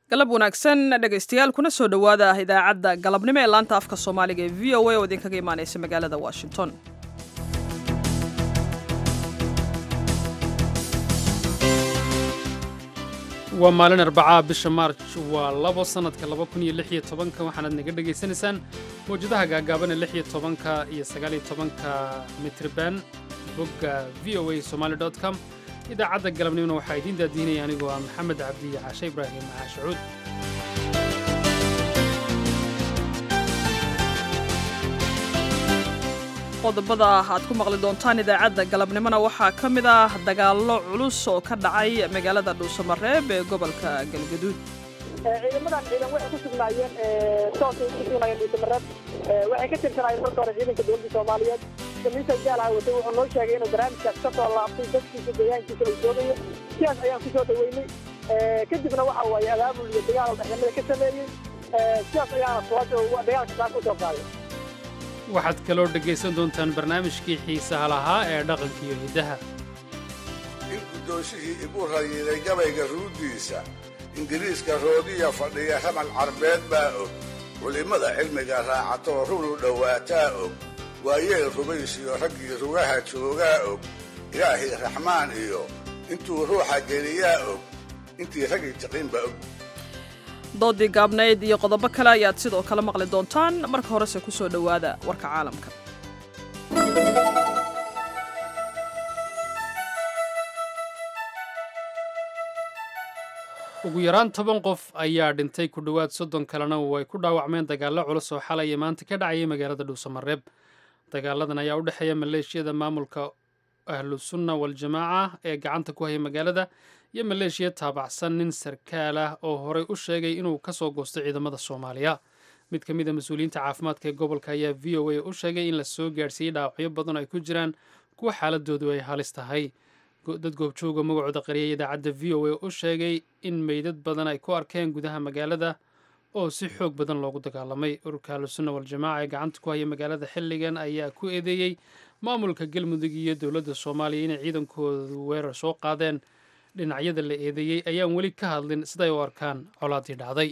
galab wanaagsan dhegaystayaal kuna soo dhowaada idaacadda galabnimo ee laanta afka soomaaliga ee v o a oo idinkaga imaanaysa magaalada washington waa maalin arbacaa bisha maarj waa labo sannadka laba kun iyo lix iyo tobanka waxaanaad naga dhegaysanaysaan mawjadaha gaagaaban ee lix iyo tobanka iyo sagaal iyo tobanka mitriban bogga v o a somaali dot com idaacadda galabnimona waxaa idiin daadiinaya anigoo ah maxamed cabdi iyo caashe ibraahim caashacuud qodobada aad ku maqli doontaan idaacadda galabnimona waxaa ka mid ah dagaallo culus oo ka dhacay magaalada dhuusamareeb ee gobolka galgaduud ciidamadan ciidan waxay ku sugnaayeen soosay ku sugnaayeen dhuusamareeb waxay ka tirsanaayeen marka hore ciidanka dowladda soomaaliyeed kamiisa jaalaha watay wuxuu noo sheegay inuu barnaamijkaas ka soo laabtay dadkiisa deegaankiisa uu joogayo sidaas ayaan ku soo dhaweynay kadibna waxa waaye abaabul iyo dagaal dhexnimada ka sameeyey sidaas ayaana suwaasha dagaalka saas u soo qaaday waxaad kaloo dhegaysan doontaan barnaamijkii xiisaha lahaa ee dhaqanka iyo hiddaha in guddoonshihii igu rayiday gabayga ruuddiisa ingiriiska roodiya fadhiya ramal carbeed baa og culimmada cilmiga raacatoo runu dhowaataa og waayeel rubaysiyo raggii rugaha joogaa og ilaahii raxmaan iyo intuu ruuxa geliyaa og intii raggii tiqinba og doodii gaabnayd iyo qodobo kale ayaad sidoo kale maqli doontaan marka horese ku soo dhowaada warka caalamka ugu yaraan toban qof ayaa dhintay ku dhowaad soddon kalena oo ay ku dhaawacmeen dagaallo culus oo xalay maanta ka dhacayay magaalada dhuusamareeb dagaaladan ayaa u dhexeeya maleeshiyada maamulka ahlusunna waljamaaca ee gacanta ku haya magaalada iyo maleeshiya taabacsan nin sarkaal ah oo horey u sheegay inuu ka soo goostay ciidamada soomaaliya mid ka mid a mas-uuliyiinta caafimaadka ee gobolka ayaa v o a u sheegay in la soo gaadhsiiyey dhaawacyo badan ay ku jiraan kuwa xaaladoodu ay halis tahay dad goobjooga magacooda qariyay idaacadda v o a u sheegay in meydad badan ay ku arkeen gudaha magaalada oo si xoog badan loogu dagaalamay ururka ahlusunna waljamaaca ee gacanta ku haya magaalada xilligan ayaa ku eedeeyey maamulka galmudug iyo dowladda soomaaliya inay ciidankoodu weerar soo qaadeen dhinacyada la eedeeyey ayaan weli ka hadlin siday u arkaan colaaddii dhacday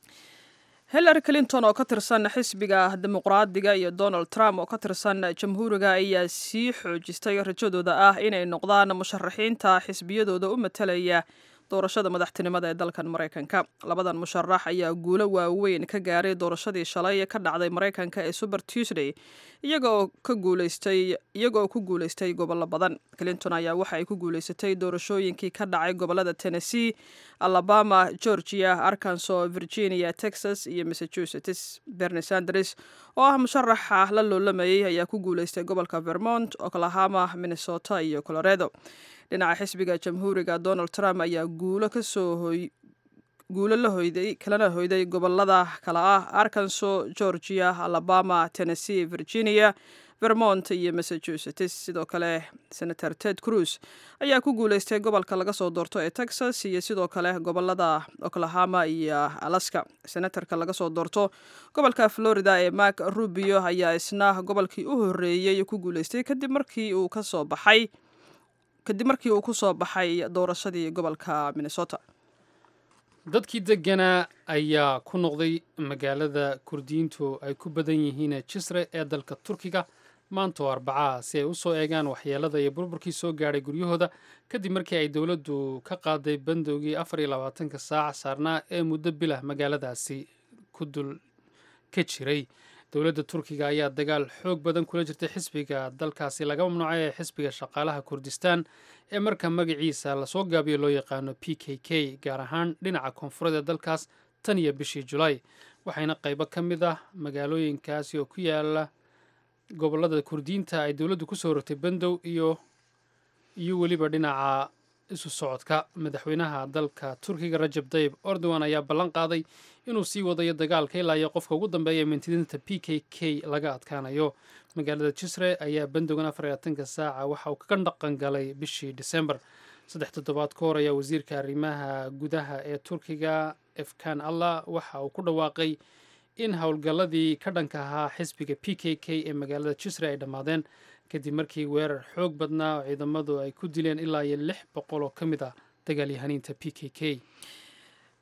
hillary clinton oo ka tirsan xisbiga dimuqraadiga iyo donald trump oo ka tirsan jamhuuriga ayaa sii xoojistay rajadooda ah inay noqdaan musharaxiinta xisbiyadooda u matalaya doorashada madaxtinimada ee dalkan maraykanka labadan musharax ayaa guulo waaweyn ka gaaray doorashadii shalay ka dhacday maraykanka ee super tuesday iyagoo ka guuleystay iyagoo ku guuleystay gobollo badan clinton ayaa waxa ay ku guuleysatay doorashooyinkii ka dhacay gobollada tennessee alabama georgia arkansas virginia texas iyo massachusetts bernie sanders oo ah musharaxa la loolamayey ayaa ku guuleystay gobolka vermont oklahoma minnesota iyo colorado dhinaca xisbiga jamhuuriga donald trump ayaa guulo kasoo hoy guulo la hoyday kalana hoyday gobolada kale ah arkansas georgia alabama tennessee virginia vermont iyo massachusetts sidoo kale senator ted cruz ayaa ku guuleystay gobolka laga soo doorto ee texas iyo sidoo kale gobolada oklahoma iyo alaska senatarka laga soo doorto gobolka florida ee mark rubio ayaa isna gobolkii u horeeyey ku guuleystay kadib markii uu kasoo baxay kadib markii uu ku soo baxay doorashadii gobolka minnesota dadkii degganaa ayaa ku noqday magaalada kurdiyiintu ay ku badan yihiin jisre ee dalka turkiga maanta oo arbacaha si ay u soo eegaan waxyeelada iyo burburkii soo gaadhay guryahooda kadib markii ay dowladdu ka qaaday bandowgii afar iyo labaatanka saac saarnaa ee muddo bilah magaaladaasi ku dul ka jiray dowladda turkiga ayaa dagaal xoog badan kula jirtay xisbiga dalkaasi laga mamnuucay ee xisbiga shaqaalaha kurdistaan ee marka magaciisa lasoo gaabiyo loo yaqaano p k k gaar ahaan dhinaca koonfureed ee dalkaas tan iyo bishii julaay waxayna qaybo ka mid ah magaalooyinkaasi oo ku yaala gobolada kurdiyiinta ay dowladdu kusoo rogtay bandow iyo iyo weliba dhinaca isu socodka madaxweynaha dalka turkiga rajab tayib erdogan ayaa ballan qaaday inuu sii wadayo dagaalka ilaa iyo qofka ugu dambeeya mintidinta p k k laga adkaanayo magaalada jisre ayaa bandowgan afar iyo labatanka saaca waxa uu ka dhaqan galay bishii disembar saddex toddobaad ka hor ayaa wasiirka arrimaha gudaha ee turkiga efkan allah waxa uu ku dhawaaqay in howlgalladii ka dhanka ahaa xisbiga p k k ee magaalada jisre ay dhammaadeen kadib markii weerar xoog badnaa oo ciidamadu ay ku dileen ilaa iyo lix boqol oo ka mid ah dagaalyahaniinta p k k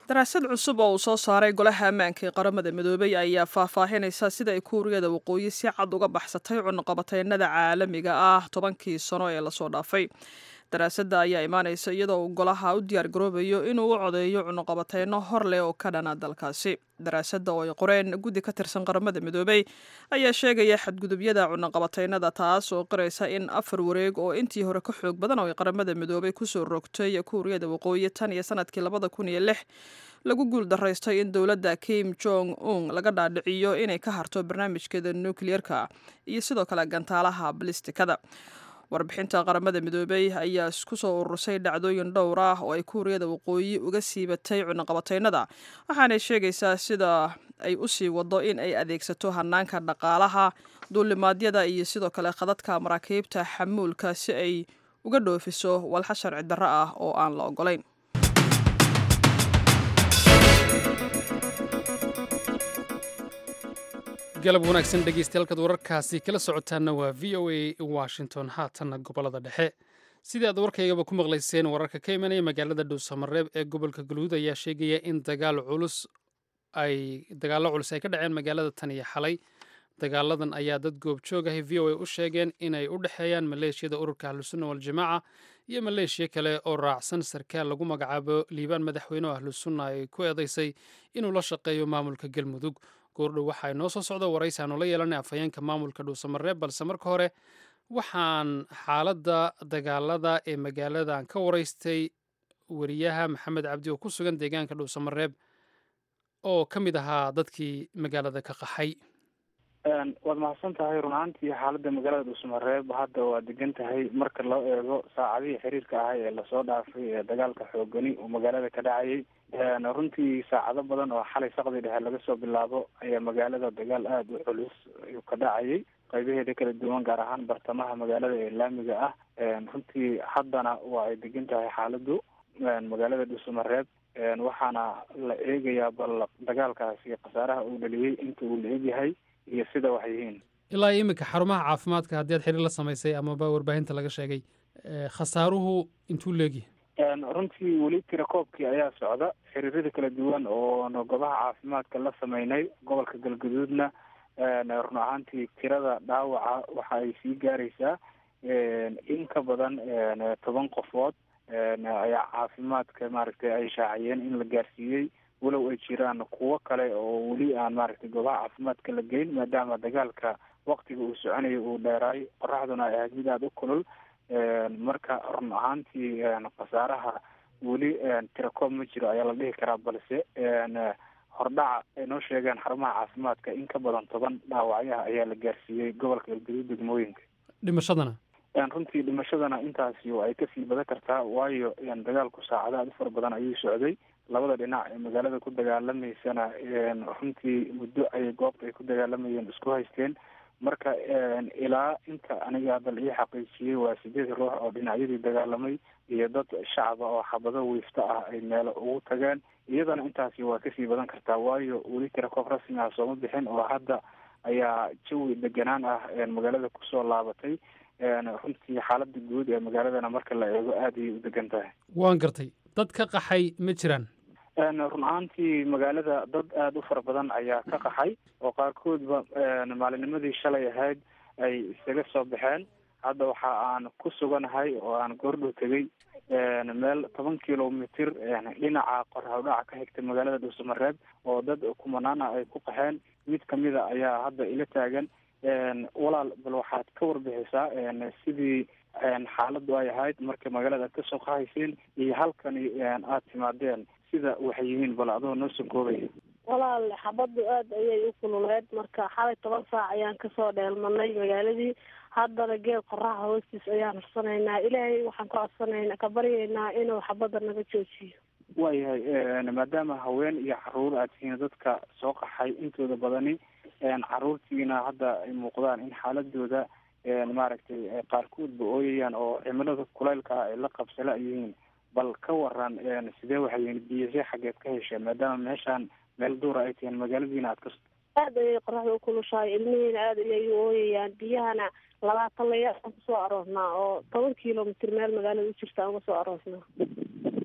daraasad cusub oo uu soo saaray golaha ammaanka ee qaramada midoobay ayaa faahfaahinaysa sida ay kuuriyada waqooyi si cad uga baxsatay cunaqabateynada caalamiga ah tobankii sano ee lasoo dhaafay daraasadda ayaa imaanaysa iyadoo uu golaha u diyaar garoobayo inuu u codeeyo cunuqabateyno hor leh oo ka dhana dalkaasi daraasadda oo ay qoreen guddi ka tirsan qaramada midoobey ayaa sheegaya xadgudubyada cunuqabateynada taas oo qiraysa in afar wareeg oo intii hore ka xoog badan oo ay qaramada midoobey kusoo rogtay kuuriyada waqooyi tan iyo sanadkii labada kun iyo lix lagu guul daraystay in dowladda kim jong un laga dhaadhiciyo inay ka harto barnaamijkeeda nukliyeerka iyo sidoo kale gantaalaha balistikada warbixinta qaramada midoobey ayaa isku soo urursay dhacdooyin dhowr ah oo ay kuuriyada waqooyi uga siibatay cunuqabateynada waxaanay sheegaysaa sida ay u sii wado in ay adeegsato hanaanka dhaqaalaha duulimaadyada iyo sidoo kale khadadka maraakiibta xamuulka si ay uga dhoofiso walxa sharci darro ah oo aan la ogolayn galab wanaagsan dhegeystayaaalkaad wararkaasi kala socotaana waa v o a washington haatanna gobolada dhexe sidii aad warkaygaba ku maqlayseen wararka ka imanaya magaalada dhowsamareeb ee gobolka galhuud ayaa sheegaya in dagaal culus ay dagaallo culus ay ka dhaceen magaalada tan iyo xalay dagaaladan ayaa dad goobjoog ahay v o a u sheegeen inay u dhexeeyaan maleeshiyada ururka ahlusunna waljamaaca iyo maleeshiya kale oo raacsan sarkaal lagu magacaabo liibaan madaxweyne oo ahlusunna ay ku eedaysay inuu la shaqeeyo maamulka galmudug goordhow waxaa inoo soo socda waraysi aanu la yeelanay afhayeenka maamulka dhuusamareeb balse marka hore waxaan xaaladda dagaalada ee magaaladan ka waraystay wariyaha maxamed cabdi oo ku sugan deegaanka dhuusamareeb oo ka mid ahaa dadkii magaalada ka qaxay waad mahadsan tahay run ahaantii xaaladda magaalada dhuusamareeb hadda waa degan tahay marka loo eego saacadihii xiriirka ahay ee lasoo dhaafay ee dagaalka xoogani uu magaalada ka dhacayay runtii saacado badan oo xalay saqdi dhexe laga soo bilaabo ayaa magaalada dagaal aada u culus ayuu ka dhacayay qaybaheeda kala duwan gaar ahaan bartamaha magaalada ee laamiga ah runtii haddana waa ay degan tahay xaaladdu magaalada dhuusamareeb waxaana la eegayaa bal dagaalkaasi khasaaraha uu dhaliyey inta uu la egyahay iyo sida wax yihiin ilaa iminka xarumaha caafimaadka haddii ad xiriir la samaysay amaba warbaahinta laga sheegay khasaaruhu intuu leegyahay runtii weli tirakoobkii ayaa socda xiriirada kala duwan oo goobaha caafimaadka la sameynay gobolka galgaduudna run ahaantii tirada dhaawaca waxa ay sii gaaraysaa in ka badan toban qofood ayaa caafimaadka maaragtay ay shaaciyeen in la gaarsiiyey walow ay jiraan kuwo kale oo weli aan maaragtay goobaha caafimaadka la geyn maadaama dagaalka waktiga uu soconayo uu dheeraay qoraxduna ay ahayd mid aada u kulul marka run ahaantii khasaaraha weli tirakoob ma jiro ayaa la dhihi karaa balse hordhaca ay noo sheegeen xarumaha caafimaadka in ka badan toban dhaawacyaha ayaa la gaarsiiyey gobolka galgaduud degmooyinka dhimashadana runtii dhimashadana intaasi ay kasii badan kartaa waayo dagaalku saacado aada u fara badan ayuu socday labada dhinac ee magaalada ku dagaalamaysana runtii muddo ayay goobta ay ku dagaalamayeen isku haysteen marka ilaa inta aniga hadda la ii xaqiijiyey waa sideed ruux oo dhinacyadii dagaalamay iyo dad shacaba oo xabado wiifta ah ay meelo ugu tageen iyadana intaasi waa kasii badan kartaa waayo weli tirakoob rasmi ah sooma bixin oo hadda ayaa jawi deganaan ah magaalada kusoo laabatay runtii xaalada guud ee magaaladana marka la eego aada ayay u degan tahay waan gartay dad ka qaxay ma jiraan run ahaantii magaalada dad aada u fara badan ayaa ka qaxay oo qaarkoodba maalinimadii shalay ahayd ay isaga soo baxeen hadda waxa aan ku suganahay oo aan goordhow tegey meel toban kilomitr dhinaca qorhawdhaca ka xigta magaalada dhuusamareeb oo dad kumanaana ay ku qaxeen mid kamida ayaa hadda ila taagan walaal bal waxaad ka warbixisaa sidii xaaladdu ay ahayd marka magaalada aad kasoo qahayseen iyo halkani aada timaadeen sida waxay yihiin bal adoo noo soo koobaya walaal xabaddu aada ayay u kululeed marka xalay toban saac ayaan kasoo dheelmanay magaaladii haddana geed qoraxa hoostiis ayaan hursanaynaa ilaahay waxaan ka codsanayna ka baryaynaa inuu xabadda naga joojiyo waayahay maadaama haween iyo caruur aad tihiin dadka soo qaxay intooda badani caruurtiina hadda ay muuqdaan in xaaladooda maaragtay qaarkoodba ooyayaan oo cimilada kulaylka ah ay la qabsala yihiin bal ka waran sidee waxay yihiin biyase xaggeed ka hesha maadaama meeshaan meel duura ay tihiin magaaladiina aad ka aada ayay qoraxda u kulushahay ilmihiina aada ayay u ooyayaan biyahana labaatan layaaan kusoo aroosnaa oo toban kilomitr meel magaalada u jirta aan uga soo aroosnaa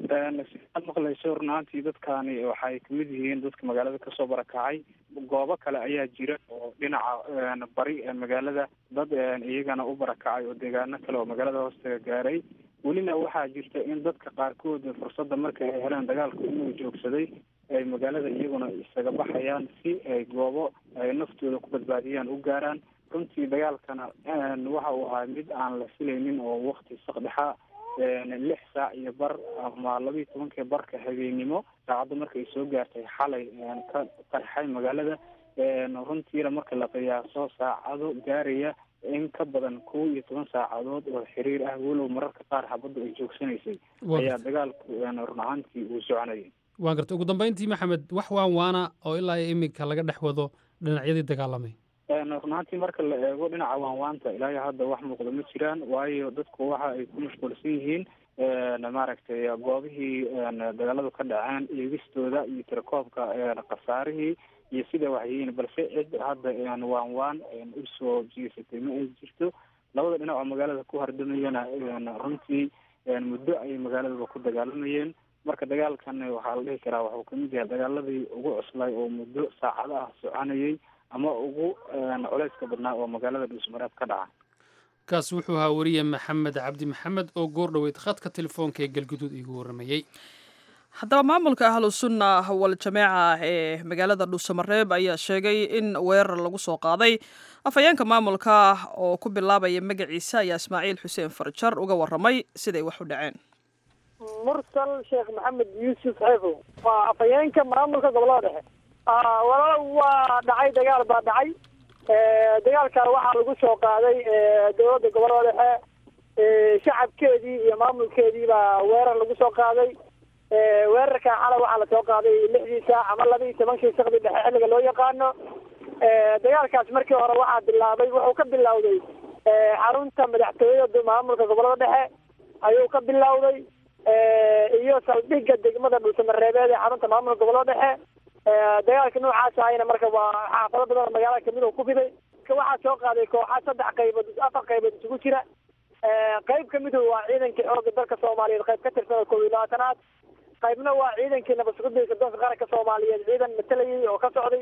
siaad maqlayso run ahaantii dadkaani waxay kamid yihiin dadka magaalada kasoo barakacay goobo kale ayaa jira oo dhinaca bari ee magaalada dad iyagana u barakacay oo deegaano kale oo magaalada hoostaga gaaray welina waxaa jirta in dadka qaarkood fursadda marka ay heleen dagaalku inuu joogsaday ay magaalada iyaguna isaga baxayaan si ay goobo ay naftooda ku badbaadiyaan u gaaraan runtii dagaalkana waxa uu ahaa mid aan la filaynin oo wakti sakdhexa lix saac iyo bar ama laba iyo tobankii barka habeennimo saacadda marka ay soo gaartay xalay ka qarxay magaalada runtiina marka la qiyaaso saacado gaaraya in ka badan kow iyo toban saacadood oo xiriir ah walow mararka qaar xabaddu ay joogsanaysay ayaa dagaalku run ahaantii uu soconayay waan garta ugu dambeyntii maxamed wax waan waana oo ilaa iyo iminka laga dhex wado dhinacyadii dagaalamay run ahaantii marka la eego dhinaca waanwaanta ilaayo hadda wax muuqda ma jiraan waayo dadku waxa ay ku mashquulsan yihiin maaragtay goobihii dagaaladu ka dhaceen eegistooda iyo tirakoobka khasaarihii iyo sida waxyihiin balse cid hadda waan waan usoo jeesatay ma ay jirto labada dhinac oo magaalada ku hardamayana runtii muddo ayay magaaladaba ku dagaalamayeen marka dagaalkan waxaa la dhihi karaa waxuu kamid yahay dagaaladii ugu cuslay oo muddo saacado ah soconayay ama ugu culeyska badnaa oo magaalada dhuusmareeb ka dhaca kaas wuxuu ahaa weriye maxamed cabdi maxamed oo goor dhoweyd khadka telefoonka ee galguduud iigu warramayey haddaba maamulka ahlu sunna wal jameeca ee magaalada dhuusamareeb ayaa sheegay in weerar lagu soo qaaday afhayeenka maamulka oo ku bilaabaya magaciisa ayaa ismaaciil xuseen farjar uga warramay siday wax u dhaceen mursal sheekh maxamed yuusuf xeefow waa afhayeenka maamulka gobolada dhexe walaal waa dhacay dagaal baa dhacay dagaalkan waxaa lagu soo qaaday dowladda gobolada dhexe shacabkeedii iyo maamulkeedii baa weerar lagu soo qaaday weerarkan xalay waxaa lasoo qaaday lixdii saac ama laba iyo tobankii sakdi dhexe xilliga loo yaqaano dagaalkaas markii hore waxaa bilaabay wuxuu ka bilowday xarunta madaxtooyada maamulka gobolada dhexe ayuu ka bilowday iyo saldhigga degmada dhuusamareebeed ee xarunta maamulka gobolada dhexe dagaalka noocaas ahayna marka waa xaafado badan oo magaalada kamid oo ku fiday waxaa soo qaaday kooxa saddex qaybood afar qaybood isugu jira qayb kamidu waa ciidankii xooga dalka soomaaliyeed qayb ka tirsan oo kow iyo labaatanaad qaybna waa ciidankii nabadsuguda sodonka qaranka soomaaliyeed ciidan matalayay oo ka socday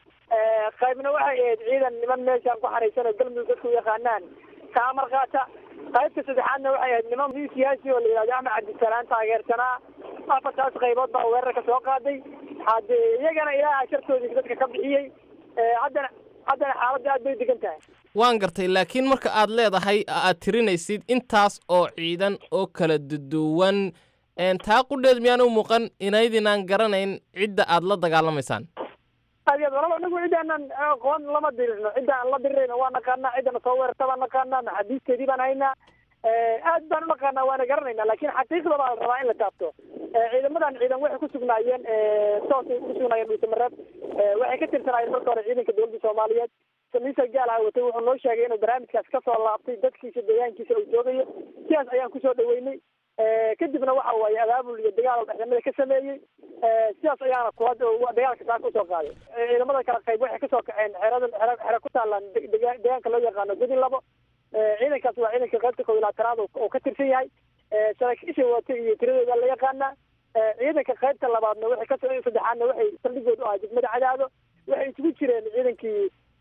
qaybna waxay ahayd ciidan niman meeshaan ku xaraysan oo galmudug dadku yaqaanaan ka amar qaata qaybta saddexaadna waxay ahayd niman nin siyaasi oo la yihahdo axmed cabdisalaan taageersanaa afartaas qaybood baa weerarka soo qaaday hade iyagana ilaaha shartoodii dadka ka bixiyey haddana haddana xaaladda aad bay degan tahay waan gartay laakiin marka aad leedahay aad tirinaysid intaas oo ciidan oo kala duduwan taa qudheed miyaan u muuqan inaydinaan garanayn cidda aad la dagaalamaysaan aad walaba anagu ciddaanan aqoon lama dirirno cidda aan la dirirayno waa naqaanaa ciddana soo weerarta baan naqaanaa maxaabiisteedii baan haynaa aad baan unaqaanaa waana garanayna laakiin xaqiiqda baa la rabaa in la taabto ciidamadan ciidan waxay ku sugnaayeen soosay ku sugnaayeen dhuusamareeb waxay ka tirsanaayeen marka hore ciidanka dowladda soomaaliyeed samiisa gaalaha watay wuxuu noo sheegay inuu barnaamijkaas kasoo laabtay dadkiisa deegaankiisa uu joogayo sidaas ayaan kusoo dhaweynay kadibna waxa waaye abaabul iyo dagaal dhexdamada ka sameeyey sidaas ayaana kula dagaalka saaka usoo qaaday ciidamada kala qayb waxay kasoo kaceen xerada xere xere ku taalaan deegaanka loo yaqaano gudi labo ciidankaas waa ciidanka qaybta kow iyo labaatanaad oo ka tirsan yahay saraakiisha watay iyo tiradooda la yaqaanaa ciidanka qaybta labaadna waxay kasoo saddexaadna waxay saldhigoodu ahaa degmada cadaado waxay isugu jireen ciidankii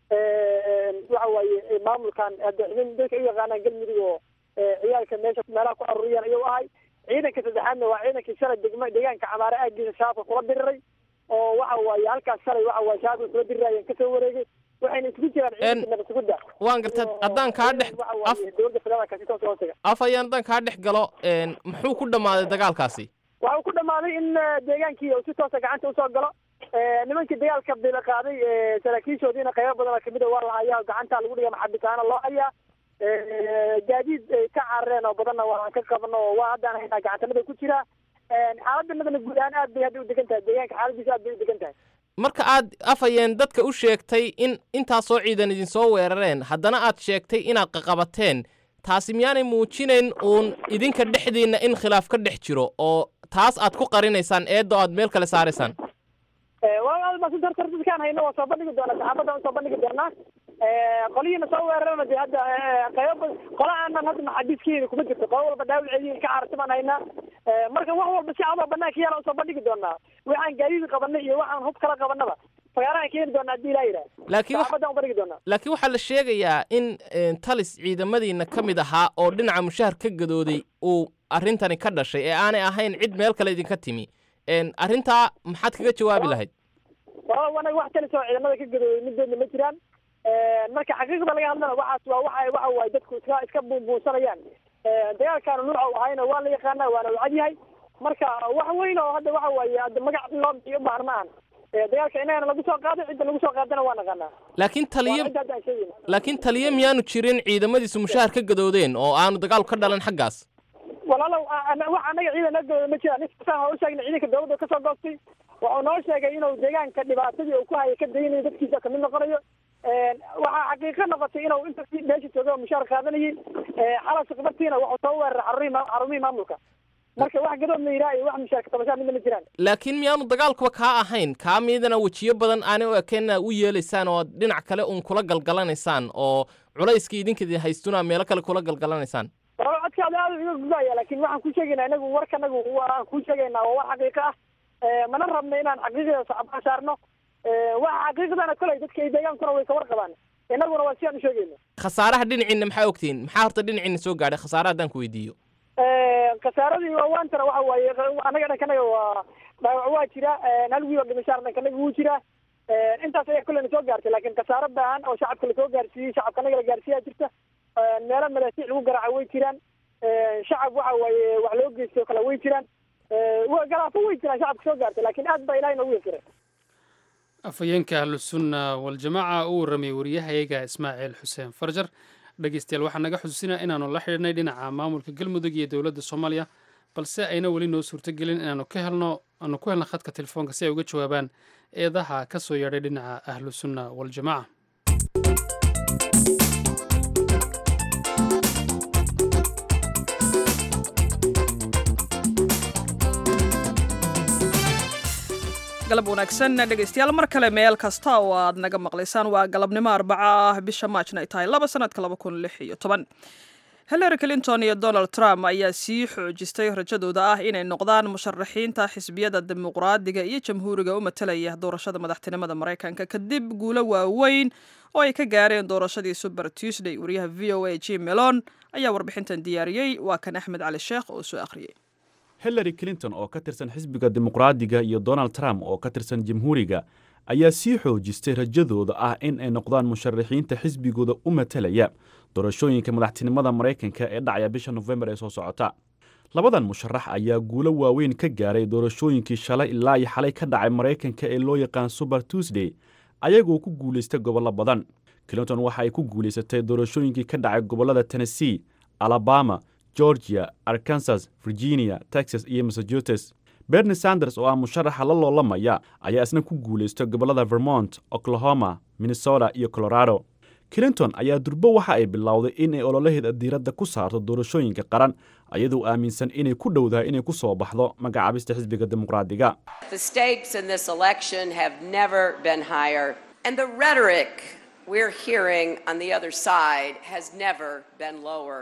waxa waaye maamulkan nin dadka u yaqaanaan galmudug oo ciyaalka meesha meelaha ku aruuriyaan ayuu ahay ciidanka saddexaadna waa ciidankii shalay degma deegaanka camaare aagiisa shaabka kula diriray oo waxa waaye halkaas shalay waxa waaye shaabka kula dirirayeen kasoo wareegay waxayna isugu jiraan ciidanka nabadsuguda waan gartay haddaan kaa dhex af dowladda federaalka si toos hoostaga af ayaan haddaan kaa dhex galo muxuu ku dhammaaday dagaalkaasi waxa uu ku dhammaaday in deegaankii uu si toosa gacanta usoo galo nimankii dagaalka bila qaaday saraakiishoodiina qaybo badan oo kamid a waa la hayaa gacanta lagu dhiga maxabitaana loo hayaa gaadiid ay ka carareen oo badanna waan ka qabno oo waa haddaan haynaa gacantanada ku jira xaaladdanadana guud ahaan aad bay hadda u degan tahay deegaanka xaaladiisa aad bay u degan tahay marka aad afhayeen dadka u sheegtay in intaasoo ciidan idinsoo weerareen haddana aad sheegtay inaad qaqabateen taasi miyaanay muujinayn uun idinka dhexdiinna in khilaaf ka dhex jiro oo taas aad ku qarinaysaan eedda oo aad meel kale saaraysaan dadkaan hayno waa soo bandhigi doonaa saxaafadda usoo bandhigi doonaa qolihiina soo weerarana de hadda qaybo qola aanan hadda maxaabiiskiina kuma jirto qolo walba dhaawalceedii ka cararta baan haynaa marka wax walba si cadoo banaanka yaala usoo bandhigi doonaa waxaan gaadiid qabanay iyo waxaan hub kala qabanaba fagaarahan keeni doonaa haddii ilaa yidhaah laakiin wax- saxaafadaan u bandhigi doonaa laakiin waxaa la sheegayaa in een, talis ciidamadiina ka mid ahaa oo dhinaca mushahar ka gadooday uu arrintani ka dhashay ee aanay ahayn cid meel kale idinka timi een, arrintaa maxaad kaga jawaabi lahayd sabab anaga wax talis oo ciidamada ka gadooday midoodna ma jiraan marka xaqiiqda laga hadlana waxaas waa waxa waxa waaye dadku iska iska buunbuunsanayaan dagaalkaana nuuca u ahayna waa la yaqaanaa waana u cad yahay marka wax weyn oo hadda waxa waaye hadda magac in loo bixiyo ubaahan ma ahan dagaalka inagana lagu soo qaado cidda lagu soo qaadana waa naqaanaa laakiin taliyo waa cidda hadda aan sheegayna laakiin taliyo miyaanu jirin ciidamadiisu mushahar ka gadoodeen oo aanu dagaalku ka dhalan xaggaas walaalow a- ana- wax anaga ciidan la gooda ma jiraan ninkaasaan ha u sheegna ciidanka dawladda kasoo goostay wuxuu noo sheegay inuu deegaanka dhibaatadii uu ku hayay ka daynayo dadkiisa kamid noqonayo waxaa xaqiiqo noqotay inuu inta meesha joogay oo mushaar qaadanayay xalas khibartiina wuxuu soo weeraray xarumihii ma- xarumihii maamulka marka wax gadood la yidhaha iyo wax mushaarka tabashaa midna ma jiraan laakiin miyaanu dagaalkuba kaa ahayn kaa miidana wejiyo badan aanay u ekeenna u yeelaysaan oo dhinac kale uun kula galgalanaysaan oo culayskii idinka haystuna meelo kale kula galgalanaysaan walaal codkaada aad iga gudaya laakiin waxaan kuu sheegaynaa inagu warkanagu waan kuu sheegaynaa waa war xaqiiqo ah mana rabna inaan xaqiiqda sacbaan saarno waxa xaqiiqdana koley dadka ay deegaankuna way ka warqabaan inaguna waa si aan u sheegayno khasaaraha dhinaciinna maxaa ogtihiin maxaa horta dhinaciinna soo gaadhay khasaaraha haddaan ku weydiiyo khasaaradii waantana waxa waaye anaga dhankanaga waa dhaawac waa jira hal wiil oo dhimashaar dhankanaga wuu jira intaas ayaa kolleyna soo gaartay laakiin khasaaro baahan oo shacabka lasoo gaarsiiyey shacabka anaga la gaarsiiyaa jirta meelo madaasiic lagu garaaca way jiraan shacab waxa waaye wax loo geystay oo kale way jiraan wa- garaafo way jiraan shacabka soo gaartay laakiin aad baa ilahay noogu yakiray afhayeenka ahlusunna waljamaaca uu warramay wariyahayaga ismaaciil xuseen farjar dhegeystayaal waxaa naga xusuusinaa inaanu la xidhiidhnay dhinaca maamulka galmudug iyo dowladda soomaaliya balse ayna weli noo suurtogelin inaanu ka helno aanu ku helno khadka telefoonka si ay uga jawaabaan eedaha ka soo yeedhay dhinaca ahlusunna waljamaaca galab wanaagsan dhegaystayaal mar kale meel kasta oo aad naga maqlaysaan waa galabnimo arbaca ah bisha maajna ay tahay laba sanadka laba kun lix iyo toban hillary clinton iyo donald trump ayaa sii xoojistay rajadooda ah inay noqdaan musharaxiinta xisbiyada dimuqraadiga iyo jamhuuriga u matalaya doorashada madaxtinimada maraykanka kadib guulo waaweyn oo ay ka gaareen doorashadii super tuesday wariyaha v o a jim melon ayaa warbixintan diyaariyey waa kan axmed cali sheekh oo soo akhriyey hillary clinton oo ka tirsan xisbiga dimuqraadiga iyo donald trump oo ka tirsan jamhuuriga ayaa sii xoojistay rajadooda ah in ay noqdaan musharaxiinta xisbigooda u matalaya doorashooyinka madaxtinimada maraykanka ee dhacaya bisha nofembar ee soo socota labadan musharax ayaa guulo waaweyn ka gaaray doorashooyinkii shalay ilaa iyo xalay ka dhacay maraykanka ee loo yaqaan super tuesday ayagoo ku guulaystay gobollo badan clinton waxa ay ku guulaysatay doorashooyinkii ka dhacay gobollada tennessee alabama georgia arkansas virginia texas iyo massachusetts bernie sanders oo ah musharaxa la loolamaya ayaa isna ku guulaystay gobollada vermont oklahoma minnesota iyo colorado clinton ayaa durbo waxa ay bilowday in ay ololaheeda diiradda ku saarto doorashooyinka qaran ayadoo aaminsan inay ku dhowdahay inay ku soo baxdo magacaabista xisbiga dimuqraadiga The stakes in this election have never been higher, and the rhetoric we're hearing on the other side has never been lower.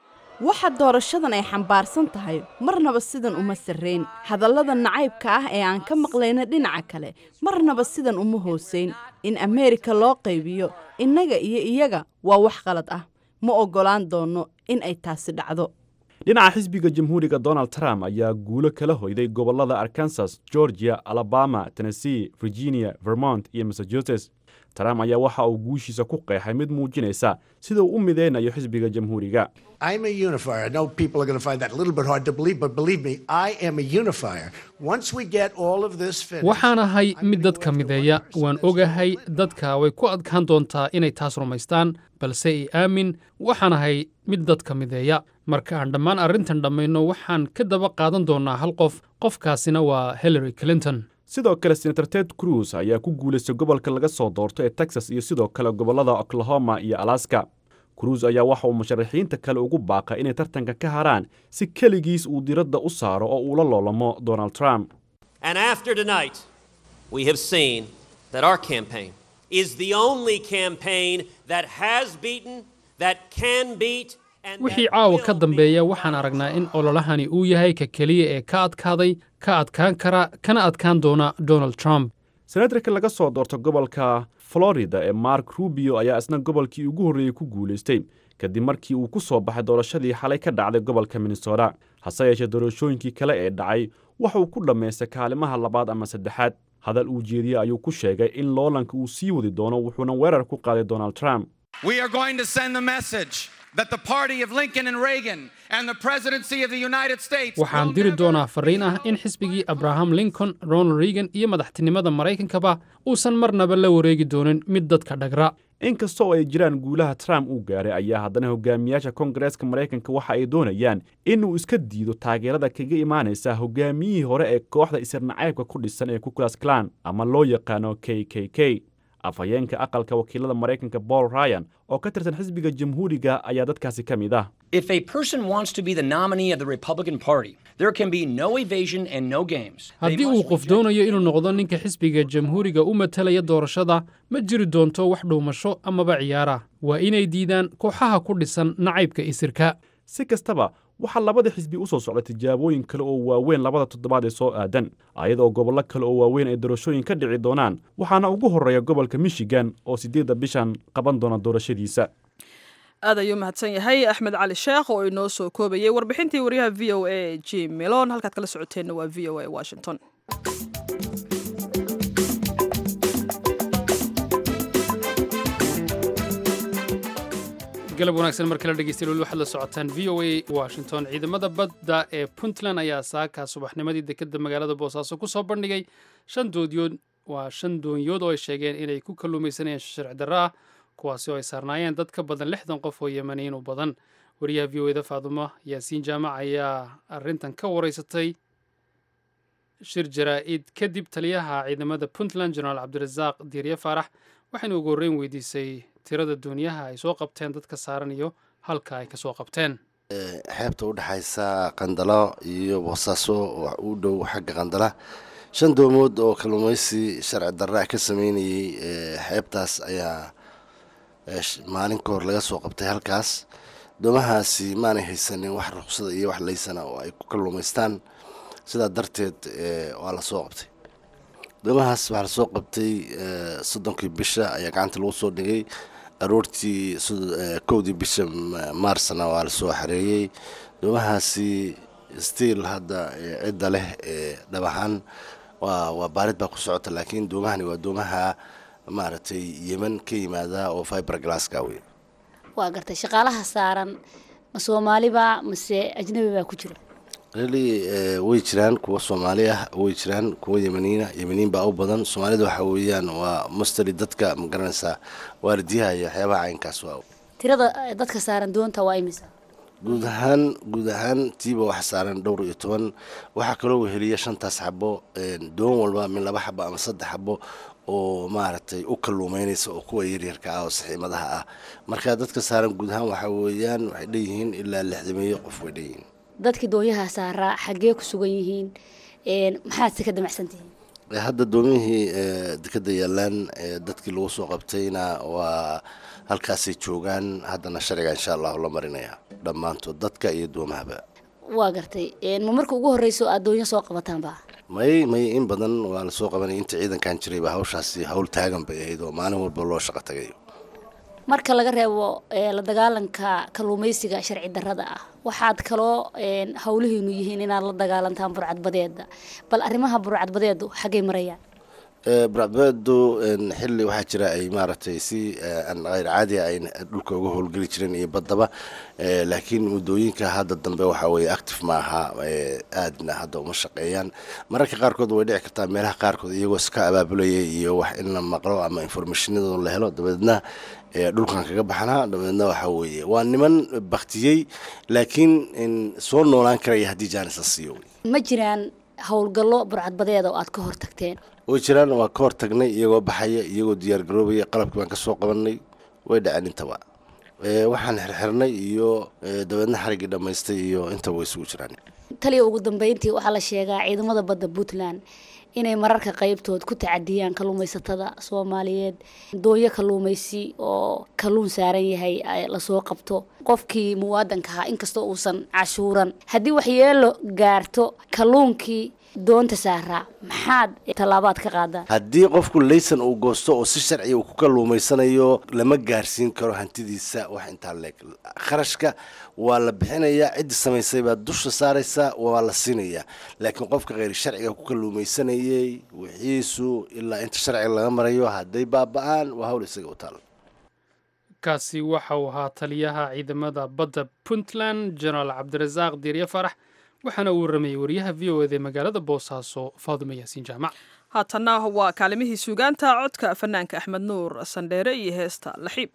waxa doorashadan ay xambaarsan tahay marnaba sidan uma sarrayn hadallada nacaybka ah ee aan ka maqlayna dhinaca kale marnaba sidan uma hoosayn in ameerika loo qaybiyo innaga iyo iyaga waa wax qalad ah ma oggolaan doonno in ay taasi dhacdo dhinaca xisbiga jamhuuriga donald trump ayaa guulo kala hoyday gobollada arkansas georgia alabama tennessee virginia vermont iyo massachusetts trump ayaa waxa uu guushiisa ku qeexay mid muujinaysa sida uu u mideynayo xisbiga jamhuuriga I'm a unifier. I know people are going to find that a little bit hard to believe, but believe me, I am a unifier. Once we get all of this finished, waxaan ahay mid dadka mideeya waan ogahay dadka way ku adkaan doontaa inay taas rumaystaan balse i aamin waxaan ahay mid dadka mideeya marka aan dhammaan arrintan dhammayno waxaan ka daba qaadan doonnaa hal qof qofkaasina waa hillary clinton sidoo kale senator ted cruz ayaa ku guulaystay gobolka laga soo doorto ee texas iyo sidoo kale gobollada oklahoma iyo alaska cruz ayaa waxa uu musharaxiinta kale ugu baaqay inay tartanka ka haraan si keligiis uu diradda u saaro oo uu la loolamo donald trump And after tonight, we have seen that our campaign is the only campaign that has beaten, that can beat, wixii caawa ka dambeeya waxaan aragnaa in ololahani uu yahay ka keliya ee ka adkaaday ka adkaan kara kana adkaan doona donald trump senatarka laga soo doorto gobolka florida ee mark rubio ayaa isna gobolkii ugu horreeyey ku guulaystay kadib markii uu ku soo baxay doorashadii xalay ka dhacday gobolka minnesota hase yeeshee doorashooyinkii kale ee dhacay waxa uu ku dhammaystay kaalimaha labaad ama saddexaad hadal uu jeediyey ayuu ku sheegay in loolanka uu sii wadi doono wuxuuna weerar ku qaaday donald trump We are going to send the message that the party of Lincoln and Reagan and the presidency of the United States waxaan diri doonaa farriin ah in xisbigii abraham lincoln ronald reagan iyo madaxtinimada maraykankaba uusan marnaba la wareegi doonin mid dadka dhagra inkasta oo ay jiraan guulaha trump uu gaaray ayaa haddana hogaamiyaasha kongareeska maraykanka waxa ay doonayaan inuu iska diido taageerada kaga imaanaysa hogaamiyihii hore ee kooxda isirnacaybka ku dhisan ee kukulas klan ama loo yaqaano k k k afhayeenka aqalka wakiilada maraykanka paul ryan oo ka tirsan xisbiga jamhuuriga ayaa dadkaasi ka mid ah If a person wants to be the nominee of the Republican Party, there can be no evasion and no games. They haddii uu must qof doonayo inuu noqdo ninka xisbiga jamhuuriga u matalaya doorashada ma jiri doonto wax dhuumasho amaba ciyaara waa inay diidaan kooxaha ku dhisan nacaybka isirka si kastaba waxaa labada xisbi u soo socda tijaabooyin kale oo waaweyn labada toddobaad ee soo aadan ayadoo gobollo kale oo waaweyn ay doorashooyin ka dhici doonaan waxaana ugu horreeya gobolka michigan oo siddeedda bishan qaban doona doorashadiisa aad ayuu mahadsan yahay axmed cali sheekh oo inoo soo koobayay warbixintii waryaha v o a jim milon halkaad kala socoteenna waa v o a washington galab wanaagsan mar kale dhegeystayaal waxaad la socotaan v o a washington ciidamada badda ee puntland ayaa saaka subaxnimadii dekeda magaalada boosaaso ku soo bandhigay shan doodyood waa shan doonyood oo ay sheegeen inay ku kalluumaysanayeen sharci darro ah kuwaasi oo ay saarnaayeen dad ka badan lixdan qof oo yemaniin u badan wariyaha v o eda faadumo yaasiin jaamac ayaa arrintan ka wareysatay shir jaraa-id kadib taliyaha ciidamada puntland jenaraal cabdirasaaq diirye faarax waxayna ugu horreyn weydiisay tirada dooniyaha ay soo qabteen dadka saaran iyo halka ay ka soo qabteen xeebta u dhexaysa qandalo iyo boosaaso oo u dhow xagga qandala shan doomood oo kalluumaysi sharci darra ka sameynayay xeebtaas ayaa maalin ka hor laga soo qabtay halkaas doomahaasi maanay haysanin wax ruqsada iyo wax laysana oo ay ku kalluumaystaan sidaa darteed waa la soo qabtay doomahaas waxaa lasoo qabtay soddonkii bisha ayaa gacanta lagu soo dhigay aroortii kowdii bisha maarsna waa lasoo xareeyey doomahaasi stiil hadda cidda leh dhab ahaan waa waa baarid baa ku socota laakiin doomahani waa doomaha maaragtay yeman ka yimaada oo fiber glasska wey waa gartay shaqaalaha saaran ma soomaaliba mase ajnabi baa ku jira really way jiraan kuwa soomaali ah way jiraan kuwa yemaniina yemaniin baa u badan soomaalida waxa weeyaan waa mustali dadka ma garanaysaa waardiyaha iyo waxyaabaha caynkaas waa tirada dadka saaran doonta waa imisa guud ahaan guud ahaan tiiba waxa saaran dhowr iyo toban waxaa kaloo weheliya shantaas xabo doon walba min laba xabo ama saddex xabo oo maaragtay u kalluumeynaysa oo kuwa yaryarka ah oo saxiimadaha ah marka dadka saaran guud ahaan waxa weeyaan waxay dheeyihiin ilaa lixdameeyo qof way dheeyihiin dadkii doonyaha saaraa xaggee ku sugan yihiin maxaad si ka damacsantihiin hadda doomihii dekeda yaalaan dadkii lagu soo qabtayna waa halkaasay joogaan haddana sharciga insha allahu la marinaya dhammaantood dadka iyo doomahaba waa gartay ma marka ugu horreyso aad doonyo soo qabataanba may may in badan waa lasoo qabanaya inta ciidankan jirayba hawshaasi hawl taagan bay ahayd oo maalin walba loo shaqo tagayo marka laga reebo la dagaalanka kalluumaysiga sharci darrada ah waxaad kaloo howlihiinu yihiin inaad la dagaalantaan burcadbadeeda bal arrimaha burcadbadeedu xaggay marayaan burcadbadeedu xilli waxaa jira ay maaragtay si aan hayr caadi ay dhulka uga howlgeli jireen iyo baddaba laakiin muddooyinka hadda dambe waxaa weeye active ma aha aadna hadda uma shaqeeyaan mararka qaarkood way dhici kartaa meelaha qaarkood iyagoo iska abaabulaya iyo wax in la maqlo ama informationadoo la helo dabeedna dhulkan kaga baxnaa dabeedna waxaa weeye waa niman baktiyey laakiin soo noolaan karaya haddii jaanis la siiyo ma jiraan howlgallo burcadbadeeda oo aad ka hortagteen way jiraan waa ka hortagnay iyagoo baxaya iyagoo diyaar garoobaya qalabkii baan kasoo qabanay way dhaceen intaba waxaan xirxirnay iyo dabeedna xariggii dhammaystay iyo intaba way isugu jiraan taliya ugu dambeyntii waxaa la sheegaa ciidamada badda puntland inay mararka qaybtood ku tacadiyaan kalluumaysatada soomaaliyeed dooyo kalluumaysi oo kalluun saaran yahay lasoo qabto qofkii muwaadanka ahaa inkastoo uusan cashuuran haddii waxyeelo gaarto kalluunkii doonta saaraa maxaad tallaabaad ka qaadaan haddii qofku laysan uu goosto oo si sharciya uu ku kalluumaysanayo lama gaarsiin karo hantidiisa wax intaa leeg kharashka waa la bixinayaa ciddi samaysay baa dusha saaraysa waa la siinayaa laakiin qofka kheyr sharciga ku kalluumaysanayay wixiisu ilaa inta sharciga laga marayo hadday baaba-aan waa hawl isaga u taal kaasi waxa uu ahaa taliyaha ciidamada badda puntland jenaraal cabdirasaaq diirye farax waxaana uu waramayey wariyaha v o eda ee magaalada boosaaso faadumo yaasiin jaamac haatanna waa kaalimihii suugaanta codka fanaanka axmed nuur sandheere iyo heesta laxiib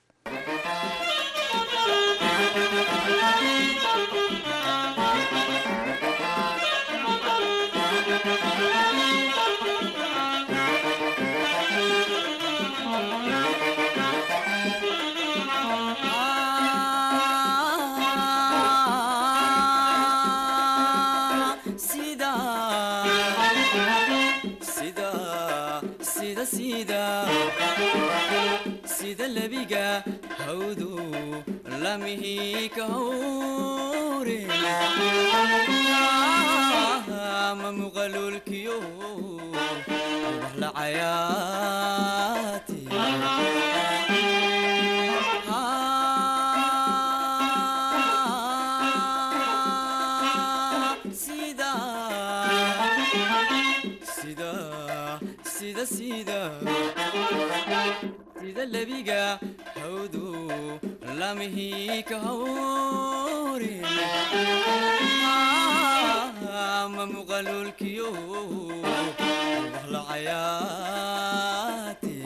sida lebiga hawdu lamihi ka hawre ma muqalulkiyo wax la cayaati sida sida sida sida sida lebiga hawdu lamihi ka hawre ma muqalulkiyo wax la cayaati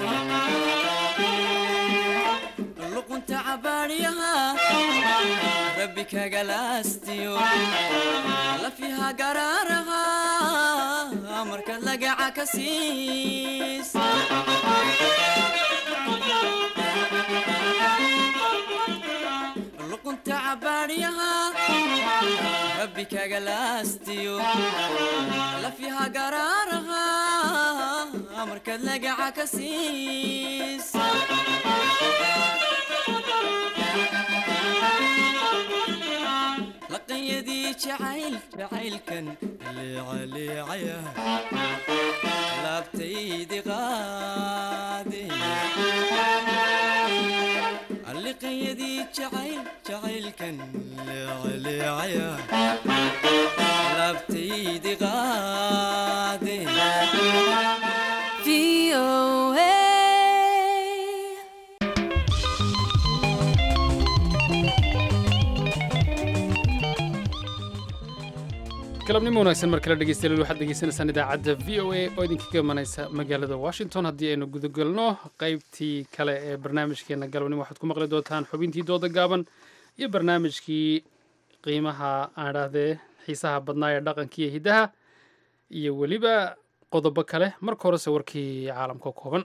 luqunta cabaadhiyaha rabbi kagalaastiyo lafiha garaaraha markaad lagaca ka siis luqunta cabaadhiyaha rabbi kagalaastiyo lafiha garaaraha markaad lagaca ka siis laqanyadii jacayl jacaylkan leecaleecaya laabtaydi qaade liqanyadii jacayl jacaylkan leecaleecaya laabtaydi qaade galabnimo wanaagsan mar kale dhegeystayaal waxaad degeysanaysaan idaacadda v o a oo idinkaga imanaysa magaalada washington haddii aynu gudagalno qaybtii kale ee barnaamijkeena galabnimo waxaad ku maqli doontaan xubintii dooda gaaban iyo barnaamijkii qiimaha aan idhaahdee xiisaha badnaa ee dhaqanka iyo hiddaha iyo weliba qodobo kale marka horese warkii caalamka kooban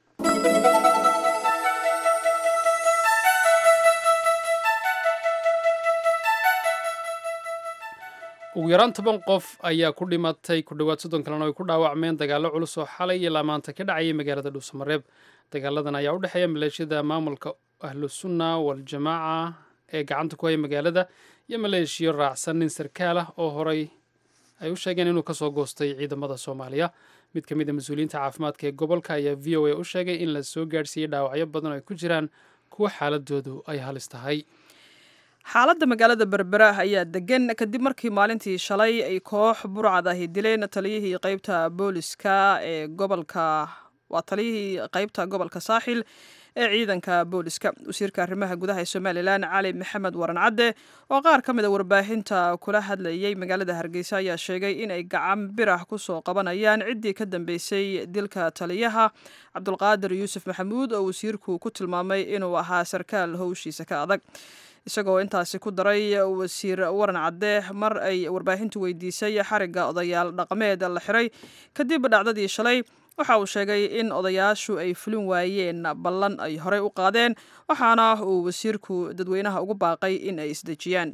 ugu yaraan toban qof ayaa ku dhimatay ku dhowaad soddon kalena ay ku dhaawacmeen dagaallo culus oo xalay ilaa maanta ka dhacayay magaalada dhuusamareeb dagaaladan ayaa u dhexeeya maleeshiyada maamulka ahlu sunna waljamaaca ee gacanta ku haya magaalada iyo maleeshiyo raacsan nin sarkaal ah oo horay ay u sheegeen inuu kasoo goostay ciidamada soomaaliya mid ka mid a mas-uuliyiinta caafimaadka ee gobolka ayaa v o a u sheegay in la soo gaadhsiiyey dhaawacyo badan oo ay ku jiraan kuwa xaaladoodu ay halis tahay xaaladda magaalada berbera ayaa degan kadib markii maalintii shalay ay koox burcad ahi dileen taliyihii qeybta booliska ee gobolka waa taliyihii qeybta gobolka saaxil ee ciidanka booliska wasiirka arrimaha gudaha ee somalilan cali maxamed waran cadde oo qaar ka mid a warbaahinta kula hadlayay magaalada hargeysa ayaa sheegay inay gacan birah kusoo qabanayaan ciddii ka dambeysay dilka taliyaha cabdulqaadir yuusuf maxamuud oo wasiirku ku tilmaamay inuu ahaa sarkaal howshiisa ka adag isagoo intaasi ku daray wasiir waran cadde mar ay warbaahintu weydiisay xarigga odayaal dhaqameed la xiray kadib dhacdadii shalay waxa uu sheegay in odayaashu ay fulin waayeen ballan ay horey u qaadeen waxaana uu wasiirku dadweynaha ugu baaqay in ay isdejiyaan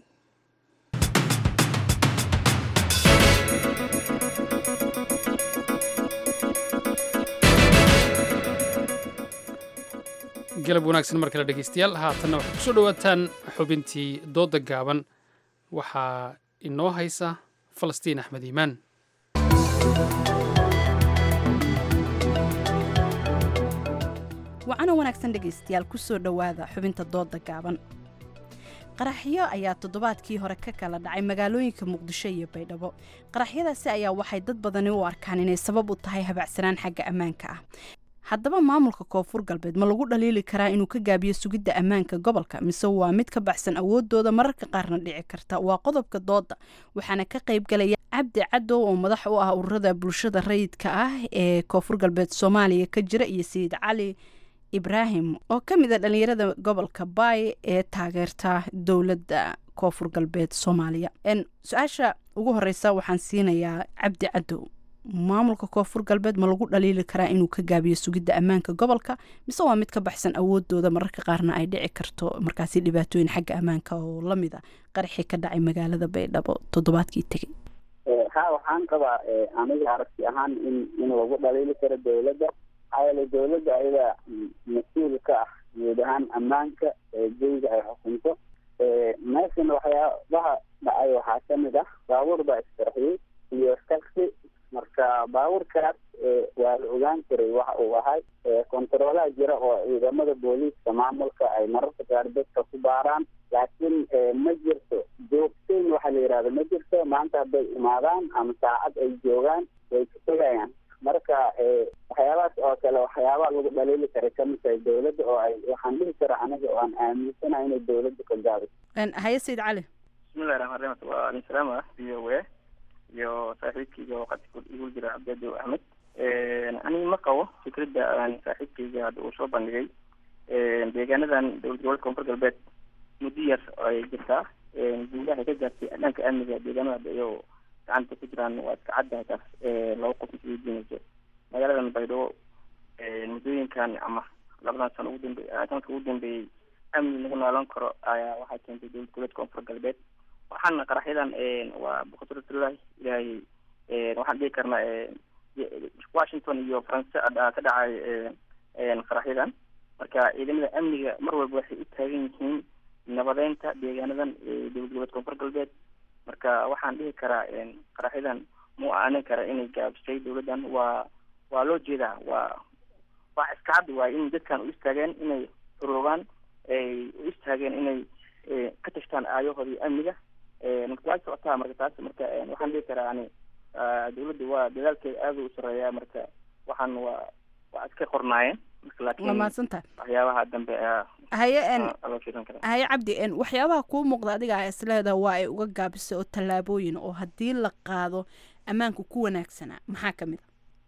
galab wanaagsan mar kale dhegaystayaal haatanna waxaad kusoo dhowaataan xubintii dooda gaaban waxaa inoo haysa falastiin axmed iimaan wacana wanaagsan dhegaystayaal kusoo dhowaada xubinta dooda gaaban qaraxyo ayaa toddobaadkii hore ka kala dhacay magaalooyinka muqdisho iyo baydhabo qaraxyadaasi ayaa waxay dad badani u arkaan inay sabab u tahay habacsanaan xagga ammaanka ah haddaba maamulka koonfur galbeed ma lagu dhaliili karaa inuu ka gaabiyo sugidda ammaanka gobolka mise waa mid ka baxsan awoodooda mararka qaarna dhici karta waa qodobka dooda waxaana ka qaybgalaya cabdi cadow oo madax u ah ururada bulshada rayidka ah ee koonfur galbeed soomaaliya ka jira iyo sayid cali ibraahim oo ka mid a dhalinyarada gobolka baay ee taageerta dowladda koonfur galbeed soomaaliya su-aasha ugu horeysa waxaan siinayaa cabdi cadow maamulka koonfur galbeed ma lagu dhaliili karaa inuu ka gaabiyo sugidda ammaanka gobolka mise waa mid ka baxsan awoodooda mararka qaarna ay dhici karto markaasi dhibaatooyin xagga ammaanka oo lamid a qaraxii ka dhacay magaalada baydhabo toddobaadkii tegey ha waxaan qabaa aniga aragti ahaan in in lagu dhaliili karo dowladda maxaa yeele dowladda ayada mas-uul ka ah guud ahaan ammaanka jeyga ay xukunto meeshan waxyaabaha dhacay waxaa kamid ah baabuur baa isqarxiyey iyo taxi marka baabuurkaas waa la ogaan karay waxa uu ahay kontaroolaha jira oo ciidamada booliiska maamulka ay mararka qaar dadka ku baaraan laakiin ma jirto joogteyn waxa la yidhahda ma jirto maanta hadday imaadaan ama saacad ay joogaan way ka tegayaan marka waxyaabahaas oo kale waxyaabaha lagu dhaliili karay kamid tahay dowladda oo ay waxaan dhihi kara aniga oo aan aaminsanahay inay dowladda ka gaabiso haye sayid cali bismillahi raxmaan raxiim waa alin salaam ah v o a iyo saaxiibkayga oo qad igu jira cabdiadow axmed aniga ma qabo fikradda aan saaxiibkayga hadda uu soo bandhigay deegaanadan dowlad gobolka koonfur galbeed muddo yar ay jirtaa guulaha ay ka gaartay dhanka amniga deegaanada hadda iyagoo gacanta ku jiraan waa iska caddahay taas laba qof isugu diinayso magaaladan baydhabo muddooyinkan ama labadan sano ugu dambe sanadka ugu dambeeyey amni lagu noolan karo ayaa waxaa keentay dowlad goboleedka koonfur galbeed waxaana qaraxyadan waa boqortooyada ilaahay waxaan dhihi karnaa washington iyo faranse ka dhacay qaraxyadan marka ciidamada amniga mar walba waxay u taagan yihiin nabadeynta deegaanadan dowlad goboleed koonfur galbeed marka waxaan dhihi karaa qaraxyadan mu aanin kara inay gaabisay dowladdan waa waa loo jeedaa waa waa iska cad waay in dadkan u istaageen inay xoroogaan ay u istaageen inay ka tashtaan aayahoodii amniga marka waa socotaa marka taas marka waxaan dhihi karaa ani dowladda waa dadaalkeeda aada u sareeyaa marka waxaan waa waa iska qornaayeen marka laakiin waa mahadsantahay waxyaabaha dambe haye loo fiirin karaa haye cabdi waxyaabaha kuu muuqda adiga a isleeda waa ay uga gaabisay oo tallaabooyin oo haddii la qaado ammaanku ku wanaagsanaa maxaa kamid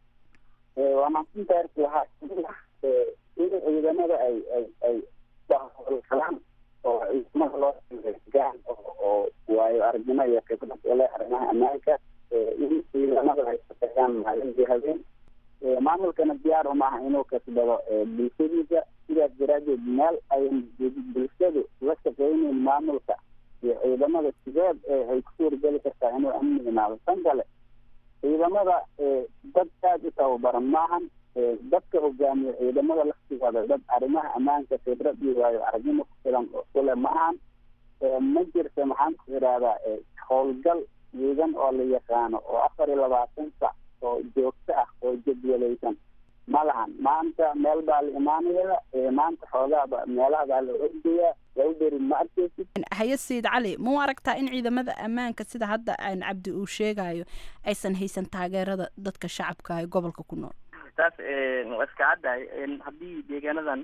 a waa mahadsantahay arki waxaa kamid ah in ciidamada ay ay ay howlgalaan oo ciidamada loo gaan oo waayo aragnimo iyo khibrad ule arrimaha ammaanka in ciidamada ay shaqeeyaan maalintii habeen maamulkana diyaar umaaha inuu kasbado bulshadiisa sidaas daraadeed meel ay bulshadu la shaqeyneyn maamulka iyo ciidamada sideed ay ku suurgeli kartaa inuu amni imaado tan kale ciidamada dad aada u tababaran maahan dadka hogaamiya ciidamada laftigooda dad arrimaha ammaanka khibrad iyo waayo aragnimo ku filan kule maahan ma jirto maxaan ku idhahdaa howlgal ciidan oo la yaqaano oo afar iyo labaatan sac oo joogto ah oo jadwalaysan ma lahan maanta meel baa la imaanaya maanta xoogaaba meelaha baa la ordayaa waa beri ma arkeysid haye sayid cali ma u aragtaa in ciidamada ammaanka sida hadda aan cabdi uu sheegayo aysan haysan taageerada dadka shacabka ee gobolka ku nool taas waa iska caddahay haddii deegaanadan